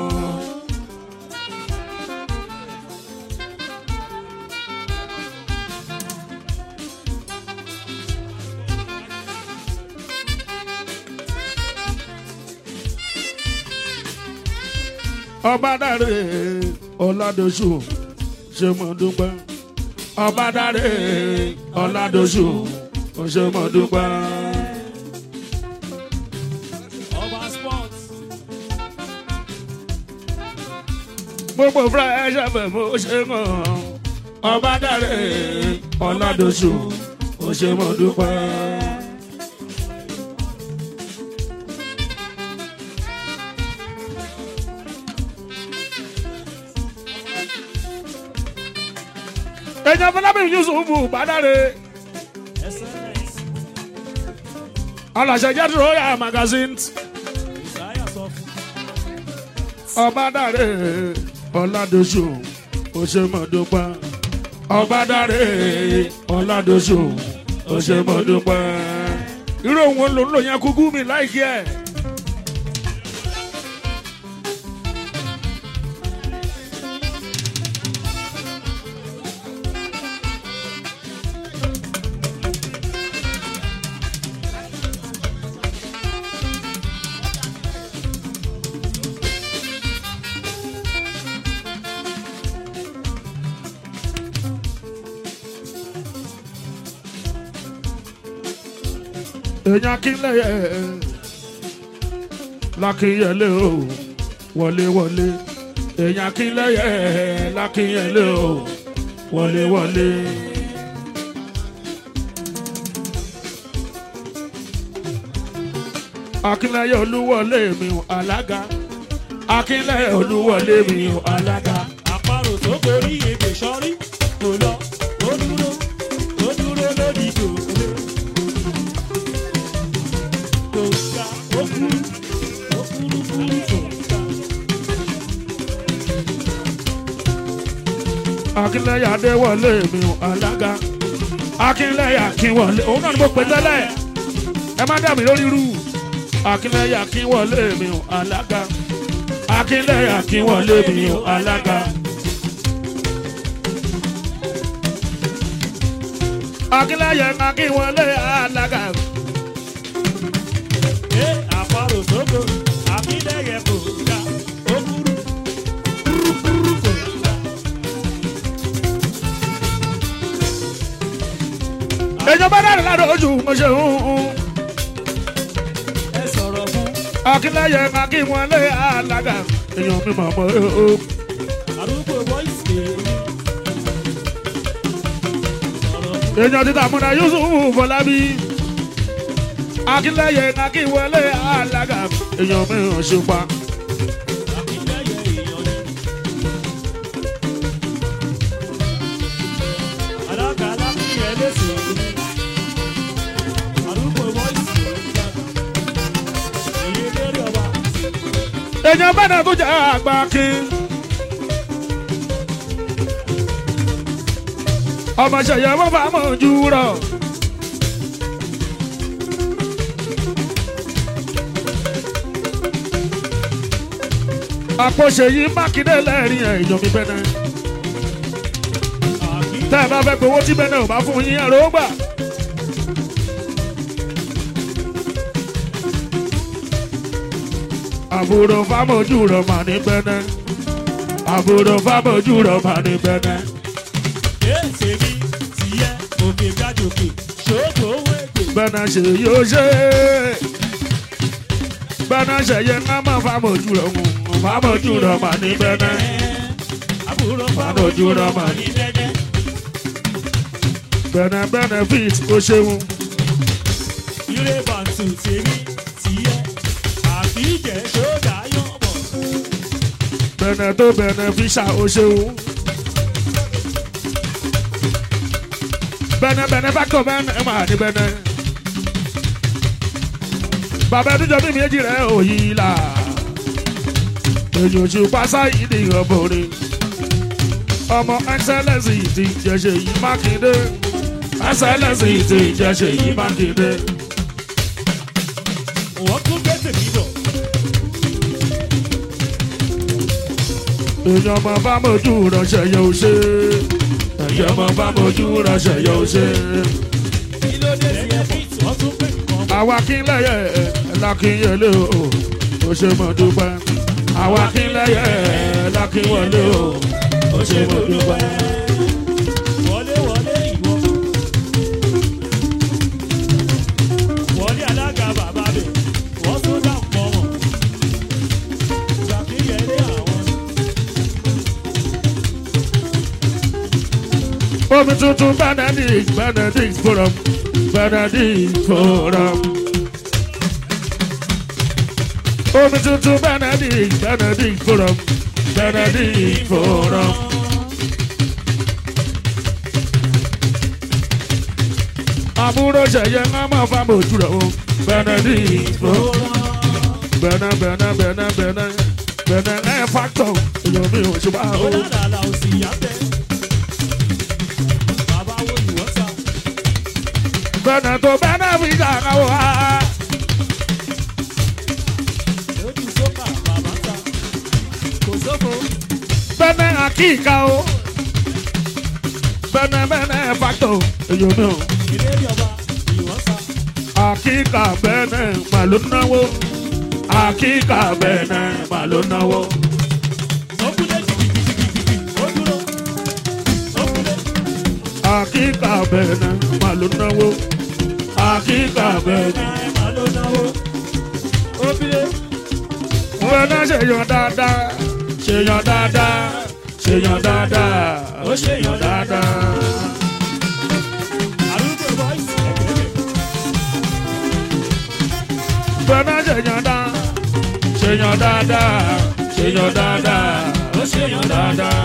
ọba dáre ọládọṣù ṣe mọ dúpẹ́ ọba dáre ọládọṣù ṣe mọ dúpẹ́. ọba sports. gbogbo fresh fm ó ṣe mọ ọba dáre ọládọṣù ṣe mọ dúpẹ́. ẹ̀jẹ̀ fọlábí yusuf bàdàrẹ excellence aláṣẹ jẹ́ royal magazine ìsáyà sọ fún ọbadàrẹ ọládọṣù òṣèmọdúpẹ ọbadàrẹ ọládọṣù òṣèmọdúpẹ irú òun ló ń lò yẹn kúkú mi láìkí ẹ. èèyàn kílẹ̀ lákìyẹlé o wọlé wọlé èèyàn kílẹ̀ lákìyẹlé o wọlé wọlé. akínlẹ̀yẹ olúwọlé mi ò alága akínlẹ̀yẹ olúwọlé mi ò alága. àparò tó gorí ebè sọrí kò lọ ó dúró ó dúró lórí gòkè kò ga ó kúrú ó kúrú kúrú kò ga. akínlẹ̀yẹ adéwọlé mi ò alága akínlẹ̀yẹ akínwọlé òun náà ni mo pè tẹ́lẹ̀ ẹ má dà mí lórí rú akínlẹ̀yẹ akínwọlé mi ò alága akínlẹ̀yẹ akínwọlé mi ò alága. akínlẹ̀yẹ akínwọlé alága. ẹ àparò tó go àbílẹ̀yẹ kò ga ó kúrú kúrú kúrú kò ga. èèyàn bá dára lára ojú mo ṣe ń hun. ẹ sọ̀rọ̀ fún akínlẹ̀yẹ akínwọlé alága. èèyàn mi mọ̀ mọ́ o. arúgbó voice lè rí. sọ̀rọ̀ fún èèyàn ti tàmúra yusuf fọlábí akínlẹyẹ akínwọlé alága èèyàn mìíràn ṣùpá àbílẹ̀yẹ èèyàn ni. alága alákìyẹ lẹ́sìn òní. arúgbó voice lè rí. èyí lórí ọba. èèyàn bẹ́ẹ̀ tó jẹ́ àgbà kí. ọmọ ṣẹ̀yẹ wọ́n fà mọ́ ojú rọ̀. àpòṣe yìí mákindé lẹ́rìn ẹ̀ ìjọba bẹ́ẹ̀ àbí tẹ́ ẹ bá fẹ́ gbowó tí bẹ́ẹ̀ ò bá fún yín ẹ̀rọ ó gbà. àbúrò fámójú rọ̀ mà ní bẹ́ẹ̀ àbúrò fámójú rọ̀ mà ní bẹ́ẹ̀. èsè mi tìyẹ òkè gájòkè ṣòkò owó ègbè. bẹ́ẹ̀ ṣe yóò ṣe bẹ́ẹ̀ ṣe yẹ ká má fámójú rọ̀ mú fámójú rọ̀ mà ní bẹ́ẹ̀. àbúrò Fámójú rọ̀ mà ní dẹ́dẹ́. bẹ́ẹ̀ benefit ó ṣeun ire bàǹtù tèmi tìyẹ àbí ìjẹ́ ṣódà yọ̀bọ̀. bẹ́ẹ̀ tó beneficial ó ṣeun. bẹ́ẹ̀ bẹ́ẹ̀ factor bẹ́ẹ̀ ẹ̀ máa ní bẹ́ẹ̀. bàbá ẹdúnjọ bí méjì rẹ̀ ò yí là. èyí ò ṣe pásá yìí ní ìrọ̀bọ̀rẹ̀. ọmọ excellence ti jẹ́ṣẹ̀ yìí mákindé. excellence ti jẹ́ṣẹ̀ yìí mákindé. wọ́n tún gbé tèmi bọ̀. èyí ọmọ bá mojú ránṣẹ́ yóò ṣe. èyí ọmọ bá mojú ránṣẹ́ yóò ṣe. kí ló dé sí lẹ́yìn ẹ̀fọ́. fíìtì wọ́n tún gbé nǹkan bọ̀. àwa kínlẹ̀yẹ lákínyẹlé o ó ṣe mọ̀ dúpẹ́ àwa kínlẹ̀yẹ lákínyẹlé o ó ṣe mọ̀ dúpẹ́. wọlé wọlé ìwọ. wọlé alága bàbá bẹ̀ wọ́n tún dá nǹkan mọ̀. ṣàkíyèlé àwọn. omi tuntun benedict benedict forum benedict forum. omi tuntun benedict benedict forum benedict forum. àbúrò ṣẹ̀yẹ ń máa fa mojú rẹ̀ o benedict forum. bẹ̀nẹ̀ bẹ̀nẹ̀ bẹ̀nẹ̀ bẹ̀nẹ̀ bẹ̀nẹ̀ ẹ̀ fàtọ̀ èèyàn mi ò ṣe bá o. ó dáadáa ò sì yá bẹ́ẹ̀. bàbá wo ìwọ́n sá. bẹ̀nẹ̀ tó bẹ̀nẹ̀ fi kàkà wá. lójú sókà bàbá sá. kò sófo. bẹ̀nẹ̀ àkíkà o. bẹ̀nẹ̀ bẹ̀nẹ̀ fàtọ̀ èèyàn mi ò. ìlérí ọba ìwọ́n sá. àkíkà bẹ̀nẹ̀ mà ló náwó. àkíkà bẹ̀nẹ̀ mà ló náwó. sókúlé jìgìjìgìjìgì ó dúró. sókúlé. àkíkà bẹ̀nẹ̀ mà ló náwó. àkíkà bẹ́ẹ̀ni. ẹ máa ló náwó. ó bílé. Wọ́n náà ṣèyàn dáadáa, ṣèyàn dáadáa, ṣèyàn dáadáa, ó ṣèyàn dáadáa. àrùkò boys ẹgbẹ̀rẹ̀. Wọ́n náà ṣèyàn dáa, ṣèyàn dáadáa, ṣèyàn dáadáa, ó ṣèyàn dáadáa.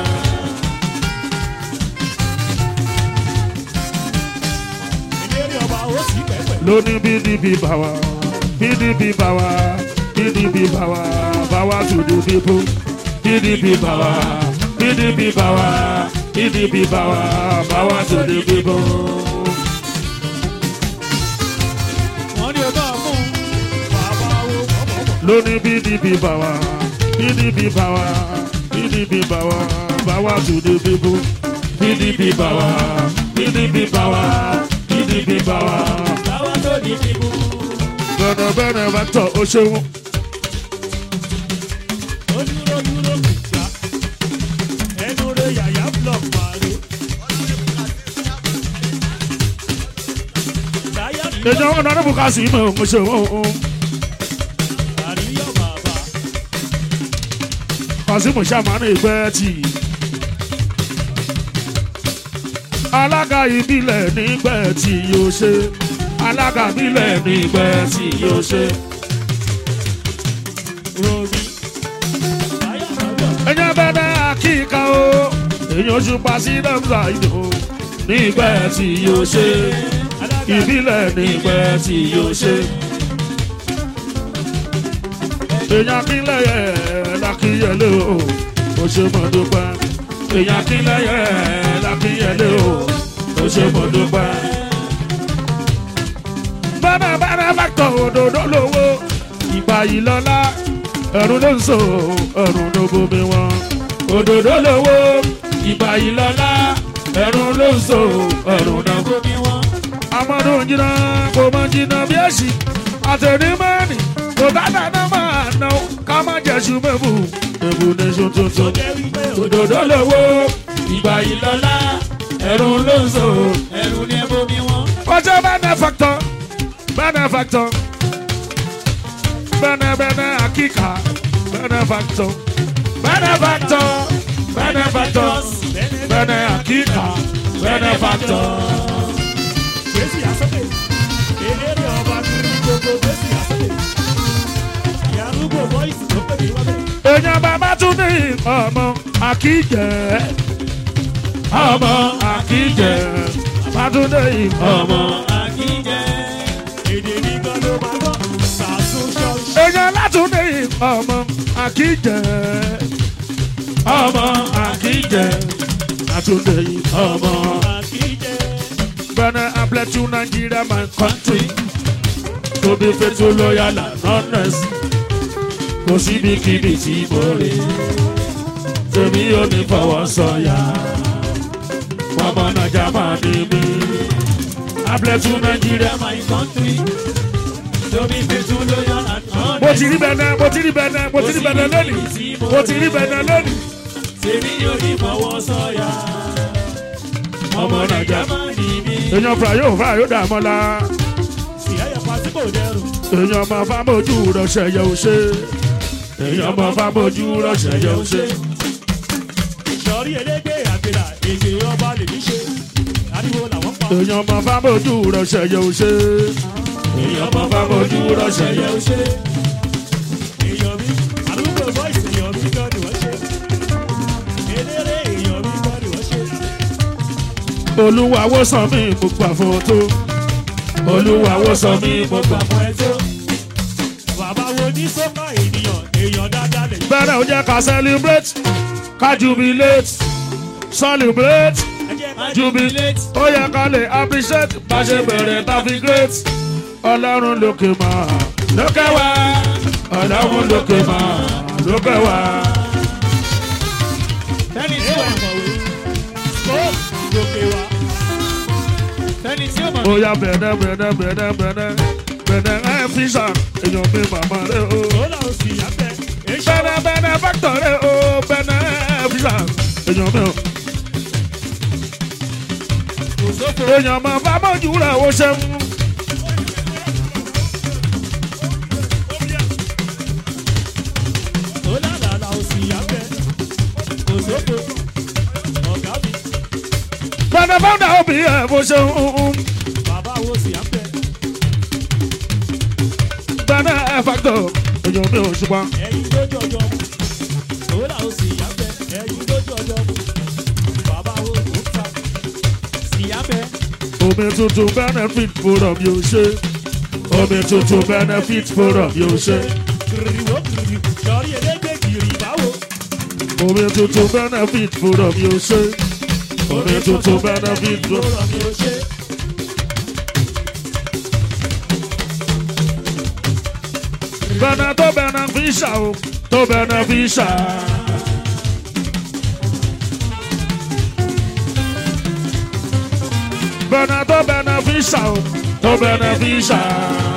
ìlérí ọba ó sì pẹ́pẹ́. Lóní PDP bàwá, PDP bàwá, PDP bàwá, bàwá to the people. PDP bàwá, PDP bàwá, PDP bàwá, bàwá to the people. wọ́n ní ọba mú bàbá wo bọ̀bọ̀bọ̀. lóní pdp bàwá pdp bàwá pdp bàwá bàwá to the people pdp bàwá pdp bàwá pdp bàwá. báwa tó di bíbú. bẹ́ẹ̀ni bẹ́ẹ̀ni bá tọ̀ ó ṣeun ó dúró dúró kìjà. ẹnu rẹ̀ yàyà block pàrọ̀. táyà ní èèyàn ọ̀nà ọ̀nà bùkà sí mọ̀ ó ṣeun àríyá bàbá. kọ́símù sàmánù ìgbẹ́ tì í. alága ìbílẹ̀ nígbẹ́ tí yóò ṣe alága ìbílẹ̀ nígbẹ́ tí yóò ṣe. romi. táyà lọ́dọ̀. ẹ̀yẹ́ bẹ́ẹ̀ àkíkà o èèyàn ṣùpá sí dẹ́mùsà ìdò nígbẹ́ tí yóò ṣe ìbílẹ̀ nígbẹ́ tí yóò ṣe. èèyàn kílẹ̀ yẹ lákìyẹlé o ó ṣe mọ̀ dúpẹ́ èèyàn kílẹ̀ yẹ lákìyẹlé o ó ṣe mọ̀ dúpẹ́. bẹ́ẹ̀ bẹ́ẹ̀ bá tọ̀ òdòdó lówó ìgbà yìí lọ́lá ẹ̀rù ló ń so ẹ̀rù ló bomi wọn. òdòdó lówó ìgbà yìí lọ́lá ẹ̀rù ló ń so ẹ̀rù ló bomi wọn. amadu jìnnà kò mọ jìnnà bí èsì àtẹnumẹ́ni kò dáadáa náà máa ná o, ká má jẹ̀sùn mẹ́bù mẹ́bù nation tuntun. jẹ́ wípé òdòdó lówó ìgbà yìí lọ́lá ẹ̀rù ló ń so ẹrù ní ẹbọ mi wọn. kọjá benefactor benefactor bene bene akika benefactor benefactor benefactor bene akika benefactor. Jésù àsọ̀tẹ̀. Eléré ọba kiri gbogbo Jésù àsọ̀tẹ̀. Ìyàrúgbò bọ́ìsì ló pè mí wábẹ̀. èèyàn bàbá tún ní ọmọ akíjẹ ọmọ akíjẹ bàbá tún ní ọmọ. Àkíjẹ. Èdè ní gan ló máa gbọ́. Sàásùn ṣọ́ọ̀ṣì. èèyàn látún ní ọmọ akíjẹ ọmọ akíjẹ látún ní ọmọ. Àkíjẹ. Better I bless you, Nigeria, my country. To be faithful, loyal, and honest. Kò síbi kíbi tí mo rè. Tèmi ò ní fọwọ́ sọ̀yà. Ọmọ Nàìjà máa ní mi. I bless you, Nigeria, my country. Tóbi fètò lóyọ̀ àná. mo ti rí bẹ̀nẹ̀ mo ti rí bẹ̀nẹ̀ mo ti rí bẹ̀nẹ̀ lónìí mo ti rí bẹ̀nẹ̀ lónìí. Tèmi yóò ní fọwọ́ sọ̀yà. ọmọ nàìjà máa ní mi. èèyàn fúra yóò fúra yóò dààmú la Ìyá yẹn pa sí kò dẹrù. èèyàn ọmọ fámójú rọṣẹ yẹ ò ṣe èèyàn ọmọ fámójú rọṣẹ yẹ ò ṣe. Ìṣọ̀rí elégbé àgbèrà èdè ọba lè ní ṣe. Ariwo làwọn pa. èèyàn ọmọ fámójú rọṣẹ yẹ ò ṣe èèyàn ọmọ fámójú rọṣẹ yẹ ò ṣe. Èèyàn mi, àdúgbò bọ́ìsì èèyàn mi gan ni wọ́n ṣe. Eléré èèyàn mi gan ni wọ́n ṣe. olúwa wo sàn mí mo gbà fòtó olúwa wo sàn mí mo gbà. Àpò ẹ̀ tó. Bàbá wo ní sọ́kà ènìyàn, èèyàn dáadáa lè. bẹ́ẹ̀ ó jẹ́ ká celebrate ká jubilate celebrate Ẹ jẹ́ ká jubilate ó yẹ ká lè appreciate bá ṣe bẹ̀rẹ̀ tá fi great ọlọ́run lókè máa lókè wá ọlọ́run lókè máa lókè wá. fẹ́ni tí Ẹ ó wà mọ̀wé. Kó gòkè wá. fẹ́ni tí ó mọ̀ ó yá bẹ̀rẹ̀ bẹ̀rẹ̀ bẹ̀rẹ̀ bẹ̀rẹ̀ bẹ̀rẹ̀ ẹ̀ fi sàn èèyàn mi màmá rẹ̀ o. Ó là ó sì yá bẹ̀. Èṣù bẹ̀rẹ̀ bẹ̀rẹ̀ factor rẹ̀ o bẹ̀rẹ̀ ẹ̀ fi sàn èèyàn mi o. kò sófo èèyàn máa bá mọ́jú rẹ̀ ó ṣeun bẹ́ẹ̀ fáwọn òbí ẹ̀ bó ṣe ń bàbá wo sì á bẹ bẹ́ẹ̀ ẹ̀ fàtọ̀ èèyàn mi ò ṣùgbọ́n. ẹyin lójú ọjọ́ mu sòwòlà ó sì á bẹ ẹyin lójú ọjọ́ mu bàbá wo ó ta sì á bẹ omi tuntun benefit forum yóò ṣe omi tuntun benefit forum yóò ṣe kìrìwó kìrì sọrí elégbè kìrì báwo omi tuntun benefit forum yóò ṣe omi tuntun benefit forum. lọ́rọ̀ mi ò ṣe bẹ́ẹ̀ tó beneficial o tó beneficial. bẹ́ẹ̀ tó beneficial o tó beneficial.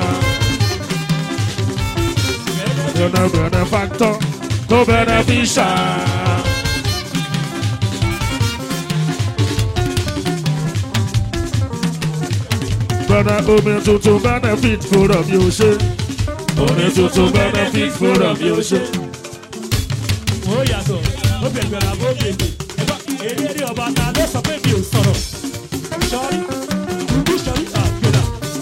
bẹ́ẹ̀ benefactor tó beneficial. bẹ́ẹ̀ omi tuntun benefit forum yóò ṣe omi tuntun benefit forum yóò ṣe. ó yàtọ̀ ó bẹ̀gbẹ̀ la bó bèbè ẹgbà eléré ọba ta ló sọ pé mi ò sọ̀rọ̀ sọrí kúkú sọrí àgbẹ̀dà.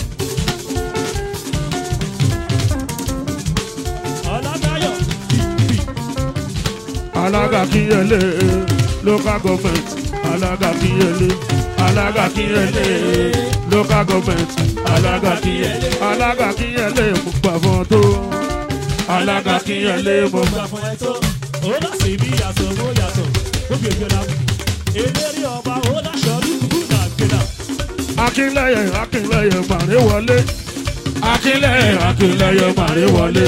ọ̀làdáyọ̀ bìbì alága kíyẹlé local government alága kíyẹlé alága kíyẹlé local government alága kíyẹlé alága kíyẹlé mo gbà fún ọ tó alága kíyẹlé mo gbà. gbà fún ẹ tó ó lọ sí ibi yàtọ̀ ó yàtọ̀ ó bẹ̀gbẹ̀ la eléré ọba ó lọ sọrí kúkú àgbẹ̀dà. akínlẹyẹ akínlẹyẹ màrí wọlé akínlẹyẹ akínlẹyẹ màrí wọlé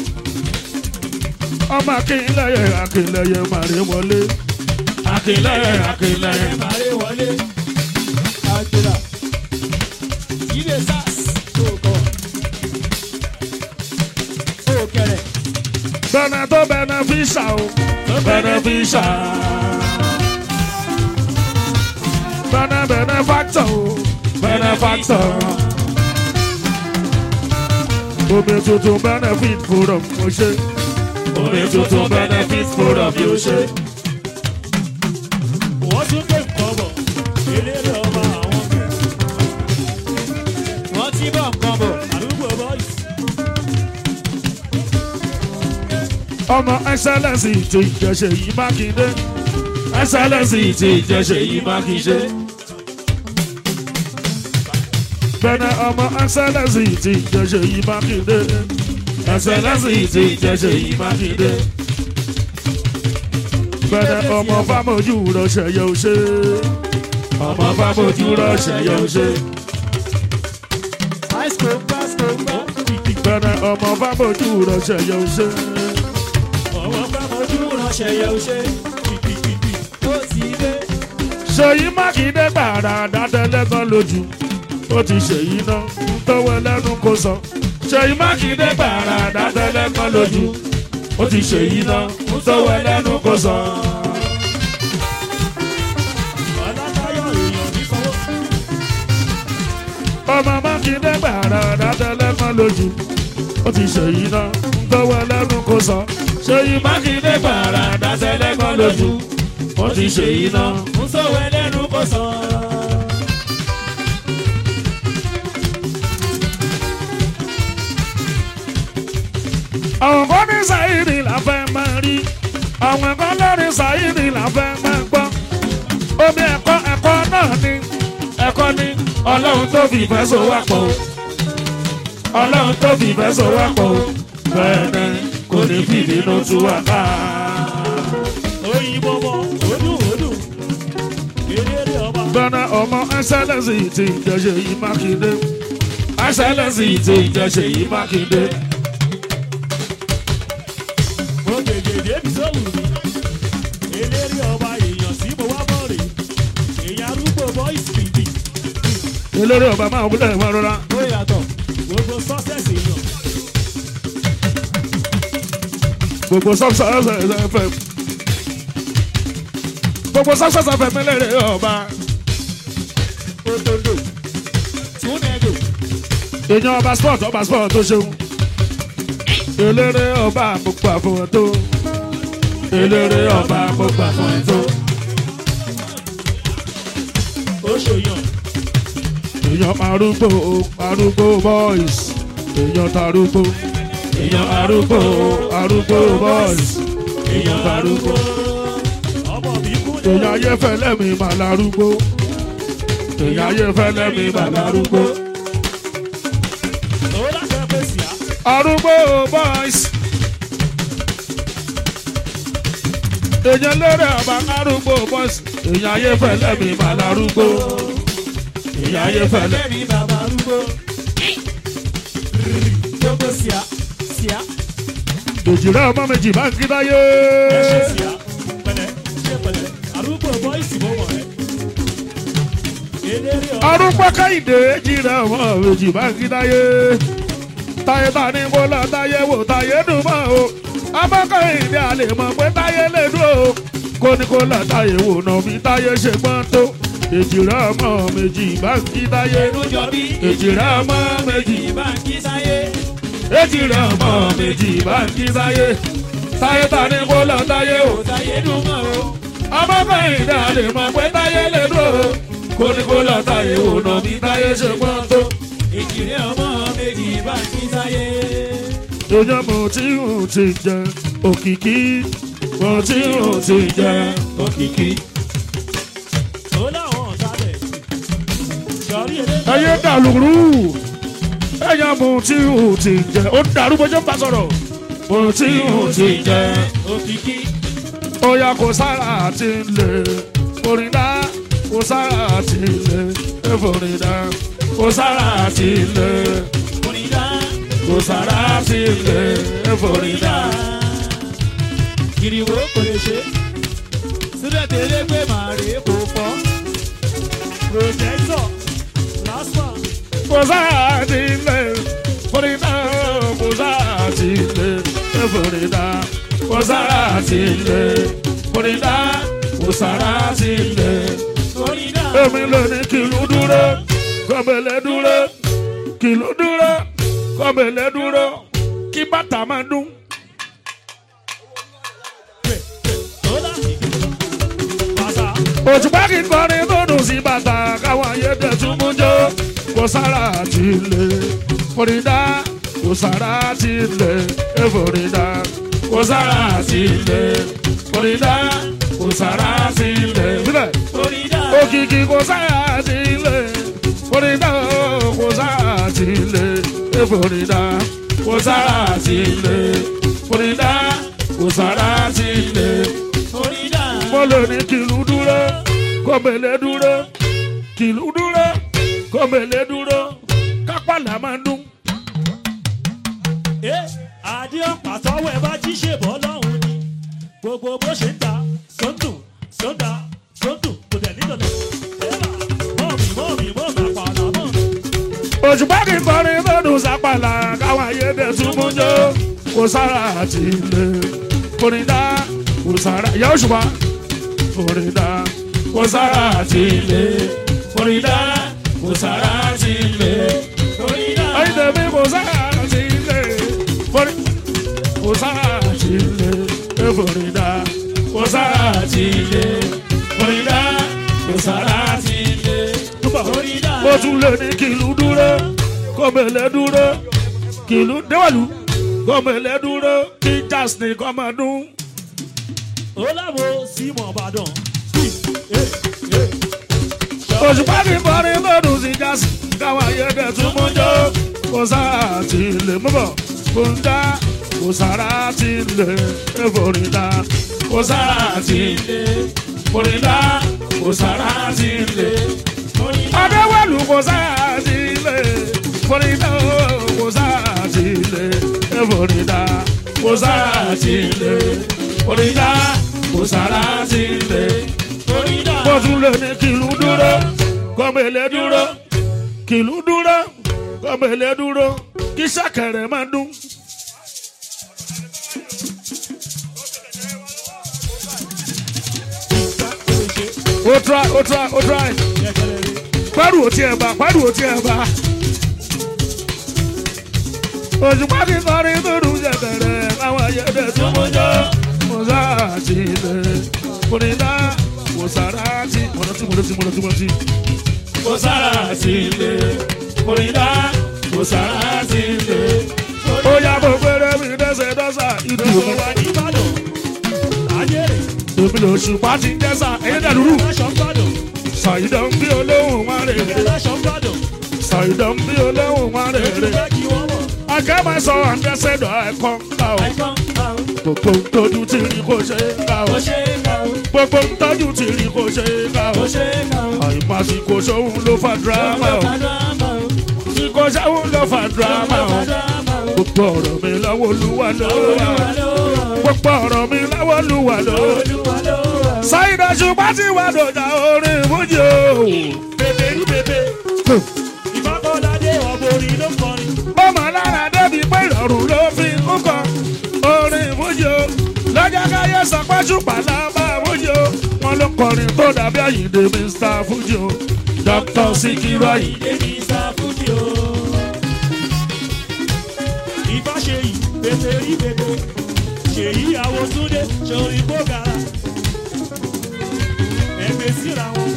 ọmọ akínlẹyẹ akínlẹyẹ màrí wọlé akínlẹyẹ akínlẹyẹ. Màrí wọlé àgbẹ̀dà ilé sars tó kọ̀ ó kẹrẹ̀. bẹ́ẹ̀ tó beneficial o beneficial. bẹ́ẹ̀ benefactor o benefactor. omi tuntun benefit forum mo ṣe. omi tuntun benefit forum yóò ṣe. wọ́n tún gbé nǹkan bọ̀ eléré ọba àwọn bẹ̀rẹ̀ wọ́n ti bọ̀ nǹkan bọ̀. àdúgbò boys ọmọ excellence ti ìjẹsẹ̀ yìí mákindé excellence ti ìjẹsẹ̀ yìí mákindé. bẹ́ẹ̀ ọmọ excellence ti ìjẹsẹ̀ yìí mákindé excellence ti ìjẹsẹ̀ yìí mákindé. bẹ́ẹ̀ ọmọ fámojú rọṣẹ̀ yóò ṣe ọmọ fámojú rọṣẹ̀ yóò ṣe. high school pass school ó pass. kìkì bẹ́ẹ̀ ọmọ fámojú rọṣẹ̀ yóò ṣe. ọwọ́ pàmòjú ránṣẹ́ yẹ ó ṣe kìkìkìkì ó ti dé. ṣèyí mákindé gbàrà dátẹlẹ́gàn lójú ó ti ṣèyí náà tọwọ́ lẹ́nu kó sọ. ṣèyí mákindé gbàrà dátẹlẹ́gàn lójú ó ti ṣèyí náà tọwọ́ lẹ́nu kó sọ. ọ̀làdáyọ̀ èèyàn ní sanwó ọmọ mákindé gbàrà dátẹlẹ́gàn lójú ó ti ṣèyí náà tọwọ́ lẹ́nu kó sọ. ṣèyí mákindé gbàrà dátẹlẹ́gàn lójú ó ti ṣèyí náà. ń sọ̀wọ́ ẹlẹ́nu kò sàn. àwọn kan ní sáyìrì la fẹ́ máa rí àwọn kan lórí sáyìrì la fẹ́ máa gbọ́ omi ẹ̀kọ́ ẹ̀kọ́ náà ni ẹ̀kọ́ ni ọlọ́run tó fi ìfẹ́ so wá pọ̀ o ọlọ́run tó fi ìfẹ́ so wá pọ̀ o bẹ́ẹ̀ ni kò ní fi ìbínú tú wa ká. òyìnbó bọ̀ òdùn òdùn eléré ọba gbọ́nà ọmọ ẹsẹ̀lẹ̀sì ti ìjẹsẹ̀ yìí mákindé ẹsẹ̀lẹ̀sì ti ìjẹsẹ̀ yìí mákindé. mo gègé débi sóhùn mi eléré ọba èèyàn sí mo wá bọ̀ rè èèyàn arúgbó boys kìkì eléré ọba máa wúlẹ̀ wọn rọra. ó yàtọ̀. gbogbo success èèyàn gbogbo success fm gbogbo success fm lérè ọba òtòdó túnẹ̀dò èèyàn ọba sport ọba sport tó ṣeun eléré ọba àpòpọ̀ àfọwọ́ tó eléré ọba àpòpọ̀ àfọwọ́ tó ó ṣòyàn. èèyàn arúgbó arúgbó boys èèyàn tarúgbó èèyàn arúgbó arúgbó boys èèyàn tarúgbó ọmọ mi kú ní. èèyàn ayéfẹ́lẹ́ mi mà larúgbó èèyàn ayéfẹ́lẹ́ mi mà larúgbó owó láti ẹgbẹ́ sí a. arúgbó boys èèyàn lérè ọba arúgbó boys èèyàn ayéfẹ́lẹ́ mi mà larúgbó èèyàn ayéfẹ́lẹ́. mi bàbá arúgbó. jókòó sí a sí a. òjìrẹ́ ọmọ méjì bá ń kí dáyé. ẹ ṣe sí a. pẹ̀lẹ́ ṣe pẹ̀lẹ́ arúgbó bọ́ìsì bó wọ̀ ẹ́. eléré ọ̀. arúgbó káyìndé jìrẹ́ ọmọ méjì bá ń kí dáyé. táyé bá ní kó lọ táyé wò táyé dùn mọ́ o. ọmọ káyìndé a lè mọ̀ pé táyé lè dùn o. kó ní kó lọ táyé wò náà bí táyé ṣe gbọ́n tó. èjìrẹ́ ọmọ méjì bá ń kí dáyé. ẹnu jọ bí èjìrẹ́ ọmọ méjì bá ń kí sáyé. èjìrẹ́ ọmọ méjì bá ń kí dáyé. táyé bá ní kó lọ táyé wò kò sáyé dùn mọ́ o. ọmọ káyìndé a lè mọ̀ pé táyé lè dùn o. kó ní kó lọ táyé wò náà bí táyé ṣe gbọ́n tó. ìjìnlẹ̀ ọmọ méjì bá ń kí sáyé. Èèyàn mo tí ò ti jẹ òkìkí, mo tí ò ti jẹ òkìkí. ó láwọn ọ̀sálẹ̀ sọ̀rí eré Ẹyẹ dàlúrú, èèyàn mo tí ò ti jẹ, ó dàrú bó ṣe ń bá sọ̀rọ̀. Mo tí ò ti jẹ, òkìkí óyá kò sára àti lè, orin dá, kò sára àti lè, eforin dá, kò sára àti lè, onídá kò sára àti lè, eforin dá. kiriwo kò lè ṣe síbẹ̀ tẹ́lẹ̀ pé màá rè é kò fọ́ protector last one kò sáà ti lè forídà kò sáà ti lè forídà kò sáà ti lè forídà kò sáà ti lè. onídá èmi lè ní kìlú dúró kọ́bẹ̀lẹ̀ dúró kìlú dúró kọ́bẹ̀lẹ̀ dúró kí bàtà máa dún. ó láti pàṣà òtùpá kì í kọrin tó dùn sí bàtà káwọn ayédè tún mú jó kò sára ti lè forídà kò sára ti lè forídà kò sára ti lè forídà kò sára ti lè. Bílẹ̀ onídá òkìkí kò sára ti lè forídà kò sára ti lè forídà kò sára ti lè forídà kò sára ti lè onídá mo lè ní kìlú dúró kọ́mẹ̀lẹ́ dúró kìlú dúró kọ́mẹ̀lẹ́ dúró kápálà máa dún. ẹ adé ọ̀pá tọ́wọ́ ẹ bá jí ṣèbọ̀ lọ́hùn ni gbogbo bó ṣe ń ta sóńtù sóńtà sóńtù kò tẹ̀ nídọ̀lẹ̀ ẹ̀rà mọ́ọ̀mì mọ́ọ̀mì mọ́ọ̀mì àpàlà mọ́ọ̀mì. òṣùpá kì í kọrin lọ́dún sápàlà káwọn ayédè tún mú jó kò sára àti ilé kòrìdá kò sára ìyá òṣùpá kòrìdá kò sára àti ilé kòrìdá kò sára àti ilé onídá ayédèmí kò sára àti ilé kòrì kò sára àti ilé kòrìdá kò sára àti ilé kòrìdá kò sára àti ilé onídá mo tún lè ní kìlú dúró kọ́mẹ̀lẹ́ dúró kìlú déwàlú kọ́mẹ̀lẹ́ dúró kí jazz ní kọ́mọdún. ó láwo símọ̀ ìbàdàn òṣùpá ní kọrin lọ́dún sí jazz káwọn ayẹyẹ tún mú jọ kò sára ti lè mú bọ̀ kò ń dá kò sára ti lè forídà kò sára ti lè forídà kò sára ti lè. Adéwàlú kò sára ti lè forídà kò sára ti lè forídà kò sára ti lè forídà kò sára ti lè onídá bó tún lè ní kìlú dúró kọ́mẹ̀lẹ́ dúró kìlú dúró kọ́mẹ̀lẹ́ dúró kí sàkẹ̀rẹ̀ máa dún. ó try ó try ó try pẹ́rù ò tiẹ̀ bá pẹ́rù ò tiẹ̀ bá. òṣùpá kí kọrin tó dùn jẹ̀kẹ̀rẹ̀ láwọn ayẹyẹ tó mú jọ mo sáà ti lè kò ní dá kò sára ti mọ̀nà tí mọ̀nà tí mọ̀nà tí mọ̀nà tí. kò sára sí ilé orílẹ̀ kò sára sí ilé. ó yá bó péré mi dẹ́sẹ̀ dọ́sà ìdí Ìjọba omi. wa ní Ìbàdàn, Ajẹ́rẹ̀, èmi lò ṣùpá ti ń dẹ́sà ẹ̀yẹ́ dàdúrú. Aláṣọ Ìbàdàn, ṣàyídọ̀ ń bí olóhùn wọn rè é. Aláṣọ Ìbàdàn, ṣàyídọ̀ ń bí olóhùn wọn rè Ojú é. fẹ́ kí wọ́n mọ̀, akẹ́mọ̀ sọ àǹdẹ́sẹ̀dọ̀ ẹ̀kọ́ ńlá o. àìkọ́ àwọn gbogbo ntọ́jú ti rí kò ṣe é ká o. kò ṣe é kà ó, gbogbo ntọ́jú ti rí kò ṣe é ká o. kò ṣe é kà ó. àìmásìkò sóhun ló fa dírámà o. ìkò sóhun ló fa dírámà o. gbogbo ọ̀rọ̀ mi lọ́wọ́ olúwa ló wà. gbogbo ọ̀rọ̀ mi lọ́wọ́ olúwa ló wà. ṣáìdà ṣùgbọ́n tí wàá dọ̀jà orin ìmújì o. Bèbè rí bèbè, ìfọ́kànládé ọ̀bọ̀rin ló kọrin. bọ́mọ lára débi pé ìrọ̀rùn ló fi ń kọ orin ìmújì o. lọ́jọ́ káyé sọ pé ṣùpá lábá ìmújì o. wọ́n ló kọrin tó dàbí àyíǹde mr fuji o. dr sikiru ayinde. Èmi ìsàfújì o. Ìfáṣe yìí, bèbè rí bèbè, ṣèyí àwọn Túndé, ṣòrí bógara. Ẹgbẹ́ síra wọn.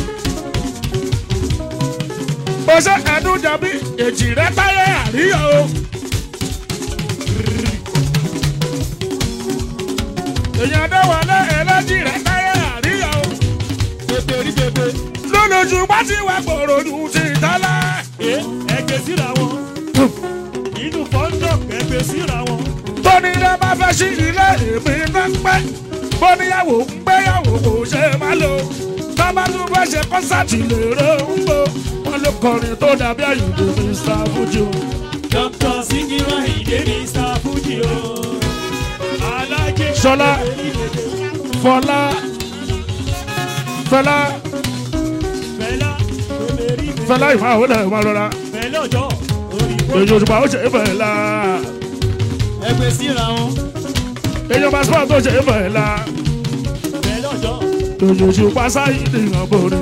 bó ṣe ẹdún jàbí èjì rẹ táyé àríyá o. èèyàn dáwọlé ẹlẹ́jì rẹ táyé àríyá o. Bèbè rí bèbè, lónìí bá ti wá gbòòrò ju ti tẹ́lẹ̀. ẹ ẹgbẹ́ síra wọn. Inú fọ́ńdọ̀k ẹgbẹ́ síra wọn. tóní rẹ bá fẹ́ sí ilé èmi náà pẹ́. bóníyàwó ń gbéyàwó kò ṣe má lò. tọ́ba tún fẹ́ ṣe kọ́sàtì lèrè ń gbò. wọ́n ló kọrin tó dàbí àyùndé mr fuji o. Dr. Sikiru Ayinde ní ìsàfújì o. Alájẹ Ṣọlá. bèbè rí bèbè, fọlá fẹlá Fẹlá bèbè rí bèbè. fẹlá ìfà àwọn ẹ̀ máa rọra. Fẹlá ọjọ́ òyìnbó. èyí òṣùpá ó ṣe é fẹ̀lá. ẹgbẹ́ síra wọn. èyí ọba sọ́ọ̀ tó ṣe é fẹ̀lá. Fẹlá ọjọ́ èyí òṣùpá sáyé nìyàn borí.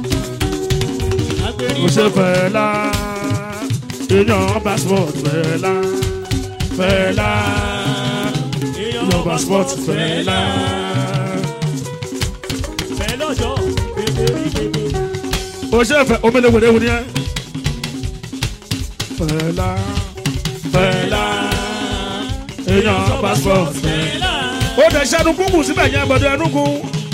agbèrè ó ṣe fẹ̀lá. èyí ọba sport fẹ̀lá. fẹ̀lá. èyí ọba sport fẹ̀lá. Fẹlá ọjọ́ bèbè rí bèbè. ó ṣe fẹ̀ omele wèrè wèrè yẹn. fẹ̀lá. fẹ̀lá. èyí ọba sport fẹ̀lá. ó dẹ̀ ṣẹ́nu kúkú síbẹ̀ yẹn bọ̀dọ̀ ẹnu kú.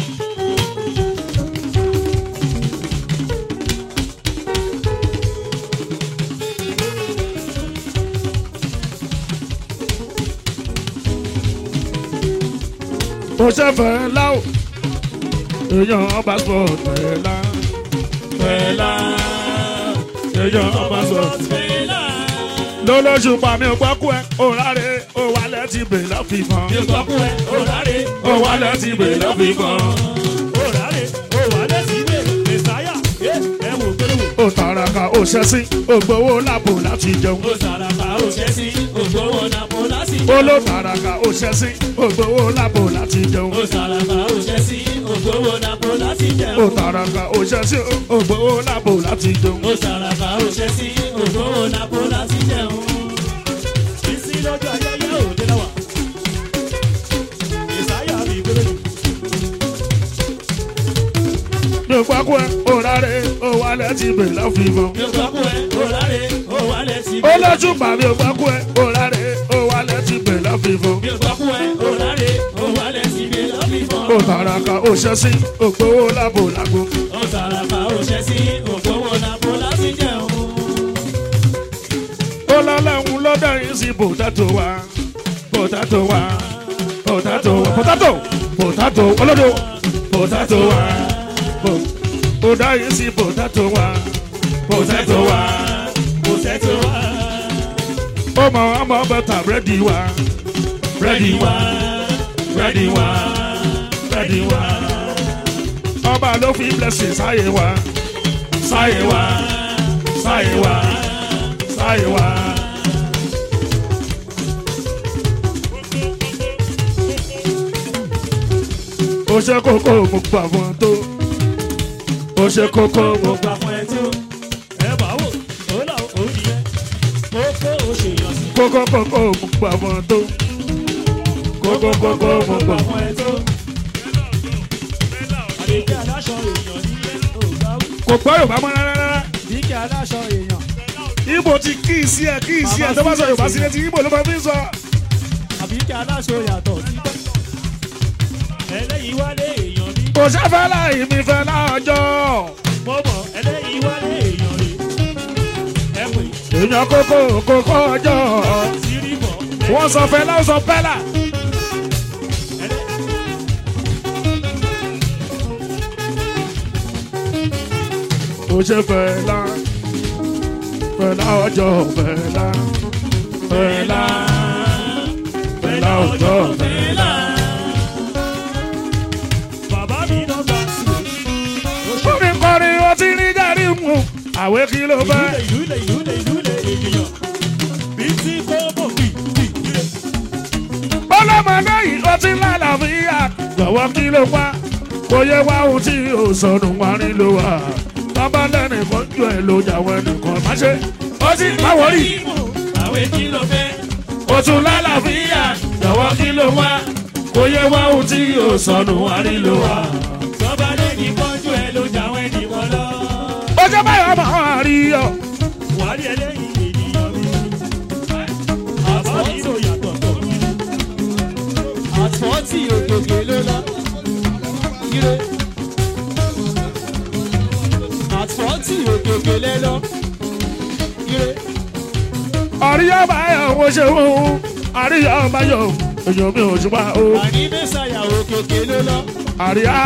ó ṣe fẹ́lá o èèyàn passport fẹ́lá fẹ́lá èèyàn passport Fẹlá. lọ́lọ́sù pa mi ò gbọ́kú ẹ ò ráre ò wálẹ̀ ti bè lọ́fìfàn Mi ò gbọ́ kú ẹ, ó ráre. ò wálẹ̀ ti bè lọ́fìfàn Ó ráre, ó wà lẹ́sìlẹ̀. Mẹ̀sáyà, ẹ ẹ wò gbẹ́wò. ò tàràkà ò ṣẹ́sí ò gbowó lápò láti jẹun Ó sàràkà, ó ṣẹ́ sí. Ògbówó nàpọ̀ láti ó ló tàràkà ò ṣẹ́sí ò gbowó lápò láti jẹun Ó sàràkà, ó ṣẹ́ sí. Ògbówó nàpọ̀ láti ó jẹun. tàràkà ò ṣẹ́sí ò gbowó lápò láti jẹun. Ó sàràkà, ó ṣẹ́ sí. Ògbówó nàpọ̀ láti jẹun. Ìsìn lọ́jọ́ ayẹyẹ òde lọ́wọ́. Mẹ̀sáyà mi gbẹ́wò. mi ò gbọ́kú ẹ ò ráre ò wálẹ̀ ti bè lọ́fìfàn Mi ò gbọ́ kú ẹ, ó ráre. Ó wà lẹ́sìlẹ̀. ó lọ́sù pa mi ò gbọ́kú ẹ ò ráre ò wálẹ̀ ti bè lọ́fìfàn. Mi ò gbọ́ kú ẹ, ó ráre. Ó wà lẹ́sìlẹ̀ lọ́fífọ́n. ó tàràkà ó ṣẹ́sí ó gbowó lápò lágbo. Ó sàràkà, ó ṣẹ́ sí. Ògbówó nàpọ̀ láti jẹun. ó lọ́lọ́run lọ́dọ̀ yìí sí pòtátò wa pòtátò wa pòtátò wa pòtátò pòtátò olódò pòtátò wa pò- ó dá yìí sí pòtátò wa pòtátò wa Kò sẹ́tò wá. ó mọ ọmọ bẹ́tà búrẹ́dì wa búrẹ́dì wa búrẹ́dì wa búrẹ́dì wa ọba ló fi blessing sáyé wa sáyé wa sáyé wa sáyé wa. ó ṣe kókó mo gbà fún ọ tó ó ṣe kókó mo Mo gbà fún ẹ tí ó. Ẹ bá wò, ó là ó nìyẹn. Mo kó o ṣèyàn sí. kókó kókó mo gbà fún ọ tó kókó kókó mo gbà fún fún ẹ tó. Àlejò aláṣọ èèyàn nílé ò bá wù. kò gbọ́ yorùbá mọ́ rárá aláṣọ èèyàn ibo ti kí sí ẹ kí sí ẹ tó bá sọ yorùbá sí létí ibo ló máa fi ń sọ. àbí kí aláṣọ yàtọ̀ títọ́. ẹlẹ́yìí wálé èèyàn ní. kò sáfẹ́ láì mi fẹ́ láọjọ́. mo mọ̀ ẹlẹ́yìí wálé èèyàn rè. ẹ pè èèyàn kókó kókó ọjọ́. sírí bọ̀. wọ́n sọ fẹ́ láwọn sọ pẹ́lá. kò ṣe fẹ́ lá fẹ́ láọjọ́ fẹ́ lá fẹ́ lá fẹ́ láọjọ́ fẹ́ lá. bàbá mi náà gbà sí o. Orin kọrin ó ti rí járí mu. Àwé kí ló fẹ́? ìlú ilẹ̀ ìlú ilẹ̀ ìlú ilẹ̀ ènìyàn. bí tí kò mọ̀ bí bí ilé. Ọlọ́mọdé yìí ó ti lálàáfíà. Jọ̀wọ́ kí ló wá? Kò yẹ wá ohun tí ò sọnù wá rí ló wà. Bàbá lẹ́nìkan jù ẹ̀ ló jàwọ́ ẹnìkan má ṣe. Ó ti báwọ̀ rí. àwẹ̀ kí ló fẹ́. Ó tún lálàáfíà. Jọ̀wọ́ kí ló wá? Kò yẹ wá ohun tí ò sọnù wá rí ló wà. sọ́ba lẹ́ni kọ́jú ẹ ló jáwé nìkan lọ. Ó jẹ́ báyọ̀ máa rí ọ. wà á rí ẹlẹ́yìn ènìyàn mi. bàbá mi ló yàtọ̀ tọ̀. àtúntì òkèkè ló lọ. ire. àtúntì òkèkè lẹ lọ. ire. Àríyá báyọ̀ mo ṣe wù ú. Àríyá báyọ̀ èèyàn mi ò ṣùgbọ́n o. àní mẹ́sàyà òkèkè ló lọ. Àríyá.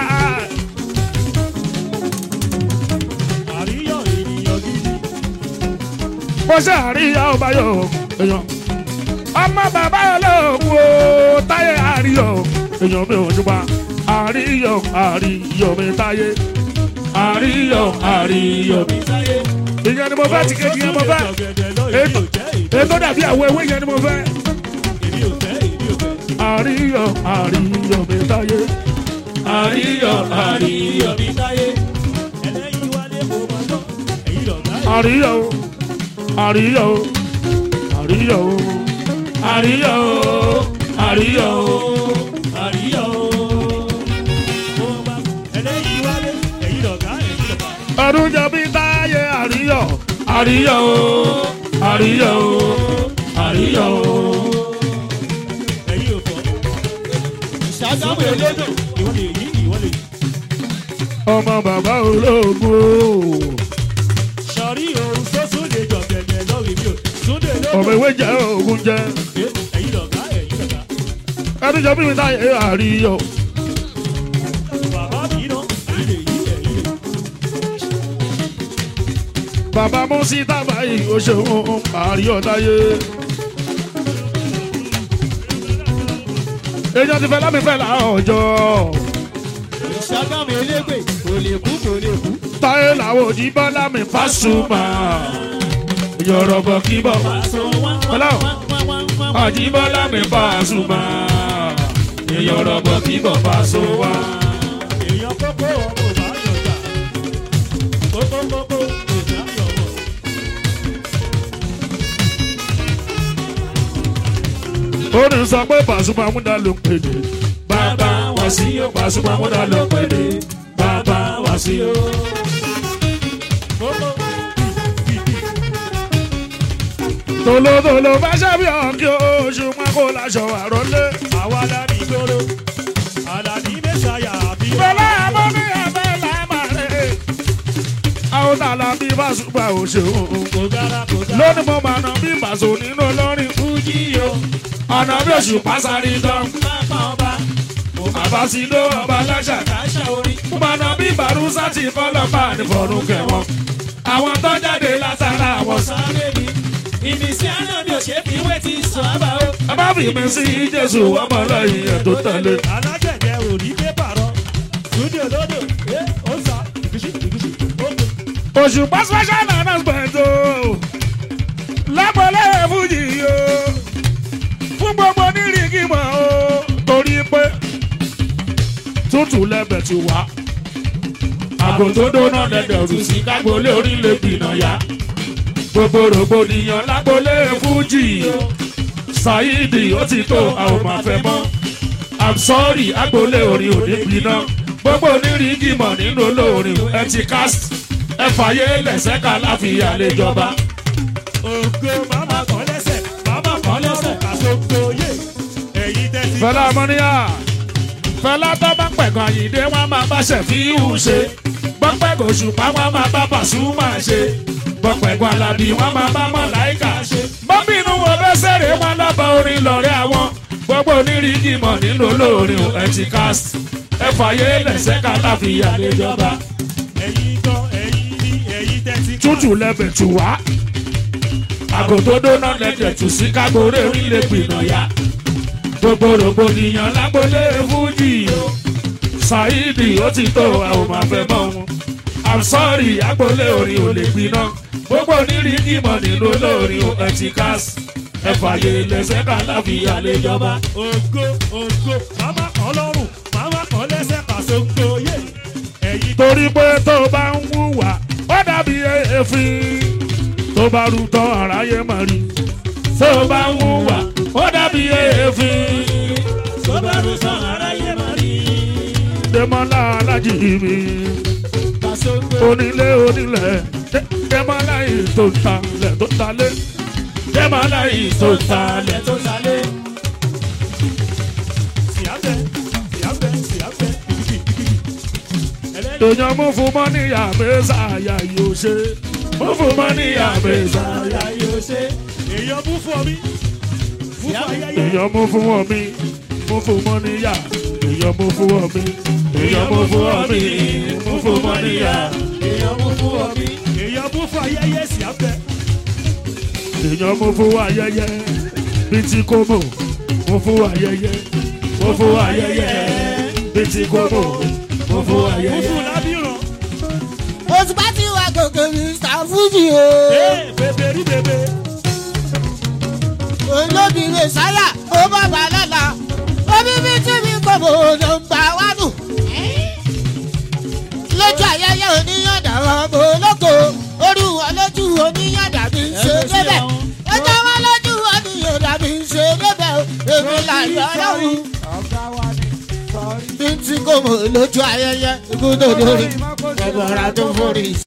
àríyọ̀ ènìyàn gidi. mo ṣe àríyá ọba yọ èèyàn ọmọ bàbá olóògùn o táyé àríyọ èèyàn mi ò jùbà àríyọ àríyọ mi táyé àríyọ àríyọ mi. sáyé. ìyẹn ni mo fẹ́ ti kejì yẹn mo fẹ́ ètò ètò dàbí àwọn ewé yẹn ni mo fẹ́ èmi ò fẹ́ èmi ò fẹ́. àríyọ àríyọ mi táyé àríyọ àríyọ àríyọ̀ mi sáyé. ẹlẹ́yìn wálé mo máa lọ. èyí lọ̀gá ẹ̀. àríyọ àríyọ àríyọ àríyọ àríyọ. àríyọ̀ mo máa ẹlẹ́yìn wálé. èyí lọ̀gá ẹ̀ èyí lọ̀gá. ọdún jọ bí táyé àríyọ àríyọ àríyọ àríyọ. èyí ò fọ́. ìṣàgámù elédò. ìwọ lè yí ìwọ lè yí. ọmọ bàbá olóògùn o sọ̀rí òun tó súnlé jọ gẹ̀gẹ̀ lọ́rìí mi ò. súnlé ọmọ lóko. ìwé jẹ òògùn jẹ èyí lọ̀gá èyí lọ̀gá. ọdún jọ bí táyé àríyọ bàbá mi náà èyí lè yí èyí lè yí. bàbá mọ́sí tábà yìí ó ṣeun àríyọ táyé. èèyàn ti fẹ́ lámì fẹ́ là ọjọ́ ìṣàgámù elégbè kò lè kú kò lè kú. táyé làwọn òjì bá lámì fásùmá yọ̀rọ̀bọ̀ kí bọ̀ àjíbọ́lá mi fásùmá yọ̀rọ̀bọ̀ kí bọ̀ fásùmá. èèyàn kókó ọmọ bá yọjà. kókó kókó èdè ayọ̀wọ̀. ó ní sọ pé Pasuma múdà ló ń pèdè bàbá wá sí ó Pasuma múdà ló ń pèdè bàbá wá sí ó. kókó tòlótòló bá ṣàbí ọ̀kí oṣù mọ́kó láṣọ àròlé. àwa lárí gbòòrò. àlàní mẹ́sàáyà àbí. bẹ́lá àbọ̀ ní ẹ̀fẹ́ lámàrè. àwọn tààlà bí Pasuma ò ṣeun. kò dára kò dára. lónìí mo máa nà bí Paso nínú olórin fújì o. ọ̀nà bí oṣù pásárì dán. pápá ọba. mo bá bàbá sí ló ọba láṣà. kàṣà orí. mo máa nà bí Bàrúsà ti kọ́lọ́pàá ní fọ̀rùn kẹwọn. àwọn tó jáde látara àwọn sá. sáré mi. ìmísí àná mi ò ṣe fi wé ti sọ àbá o. ẹ má fi mi sí Jésù ọmọ lẹ́yìn ẹ̀ tó tẹ̀lé. alágbẹ̀dẹ ò ní pépà rọ. túndé olódò ẹ ó sà ìgúsí ìgúsí ó pè. òṣùpá special announcement o lápẹ̀lẹ́ fújì o fún gbogbo nírìngìmọ̀ o torí pé tútù lẹ́bẹ̀ ti wá àgò tó dóná lẹ́dẹ̀ rù sí kágbólé orílẹ̀ gbìnà yá gbogbo rògbòdìyàn lágbólé fújì Saidi ó ti tó àwọn máa fẹ́ mọ́ I'm sorry agbólé orin òní gbiná gbogbo onírìngìmọ̀ nínú olórin ẹ ti cast ẹ fàyè lẹ̀sẹ̀ ká láfíà lè jọba. ògo màmá kan lẹ́sẹ̀ màmá kan lẹ́sẹ̀ kàṣókò yé èyí tẹ́tí. fẹlá mọ́níyà fẹlá tó bá pẹ̀gàn àyíndé wọn máa bá ṣẹ̀fíhù ṣe gbọ́pẹ̀gàn òṣùpá wọn máa bá pàṣùmà ṣe gbọ́pẹ̀gàn alábí wọn máa bá mọ̀láìkà ṣe. bọ́bínú wo bẹ́ sẹ́rẹ̀ wọn lábọ̀ orin lọ́rẹ́ àwọn gbogbo onírìíjì mọ̀ nínú olórin ẹtì cast ẹ fàyè lẹ̀sẹ̀ ká láfíà lè jọba. ẹ̀yin gan ẹ̀yin ní èyí tẹ́tí. tútù lẹ́bẹ̀ tù wá. àgòtòdó náà lẹ́jẹ̀ tù sí kágóré orílẹ̀ gbìnà ya. gbogbo rògbòdìyàn lágbólé fújì o. ṣáídì ó ti tó a ò máa fẹ́ mọ́ wọn. i'm sorry àgbólé orin ò lè gbiná. gbogbo onírìí ìmọ̀ nínú olórin o ẹtì cast. ẹ fàyè lẹ́sẹ̀ ká láfíà lè jọba. ògo ògo màmá kan lọ́rùn màmá kan lẹ́sẹ̀ kàṣókò yé èyí torí pé tó bá ń wúwà ó dàbí èéfín tó bá rú tán aráyé mọ̀ rí tó bá ń wúwà ó dàbí èéfín tó bá rú sàn aráyé máa rí. dèmọ́lá alájì mi kàṣókò onílé onílẹ̀ Dé- dèmọ́lá yìí tó ń talẹ̀ tó ń talẹ̀ dèmọ́lá yìí tó ń talẹ̀ tó sálé. síyáfẹ́ síyáfẹ́ síyáfẹ́ kìkìkì ẹlẹ́yìn èèyàn mú fún mọ́níyà mẹ́sà àyà yóò ṣe mú fún mọ́níyà mẹ́sà àyà àyà yóò ṣe. èèyàn bú fún mi bú fún ayẹyẹ èèyàn mú fún wọn mi mú fún mọ́níyà èèyàn mú fún wọn mi èèyàn mú fún wọn mi mú fún mọ́níyà èèyàn mú fún ọbí. èèyàn bú fún ayẹyẹ síyáfẹ́ èèyàn mú fún ayẹyẹ bíi ti kómò mú fún ayẹyẹ mú fún ayẹyẹ bíi ti kómò mú fún bú ayẹyẹ. fún lábìrán oṣù bá ti wà gòkè mr fuji o ee bèbè rí bèbè olóbìnrin sáyà ó bá bá lọ́la omi bí tí mi kò mọ̀ nọ́mbà wánù. lójú ayẹyẹ oníyànda ọmọ olóko orí wọn lójú oníyànda mi ń ṣe débẹ̀ ọjọ́ wọn lójú oníyànda mi ń ṣe débẹ̀ èmi làyọ̀ ọlọ́run ọ̀gá wa ni sọ̀rí. bí tí kò mọ̀ lójú ayẹyẹ ikú tó dórí ẹ̀bọ̀ra tó forí.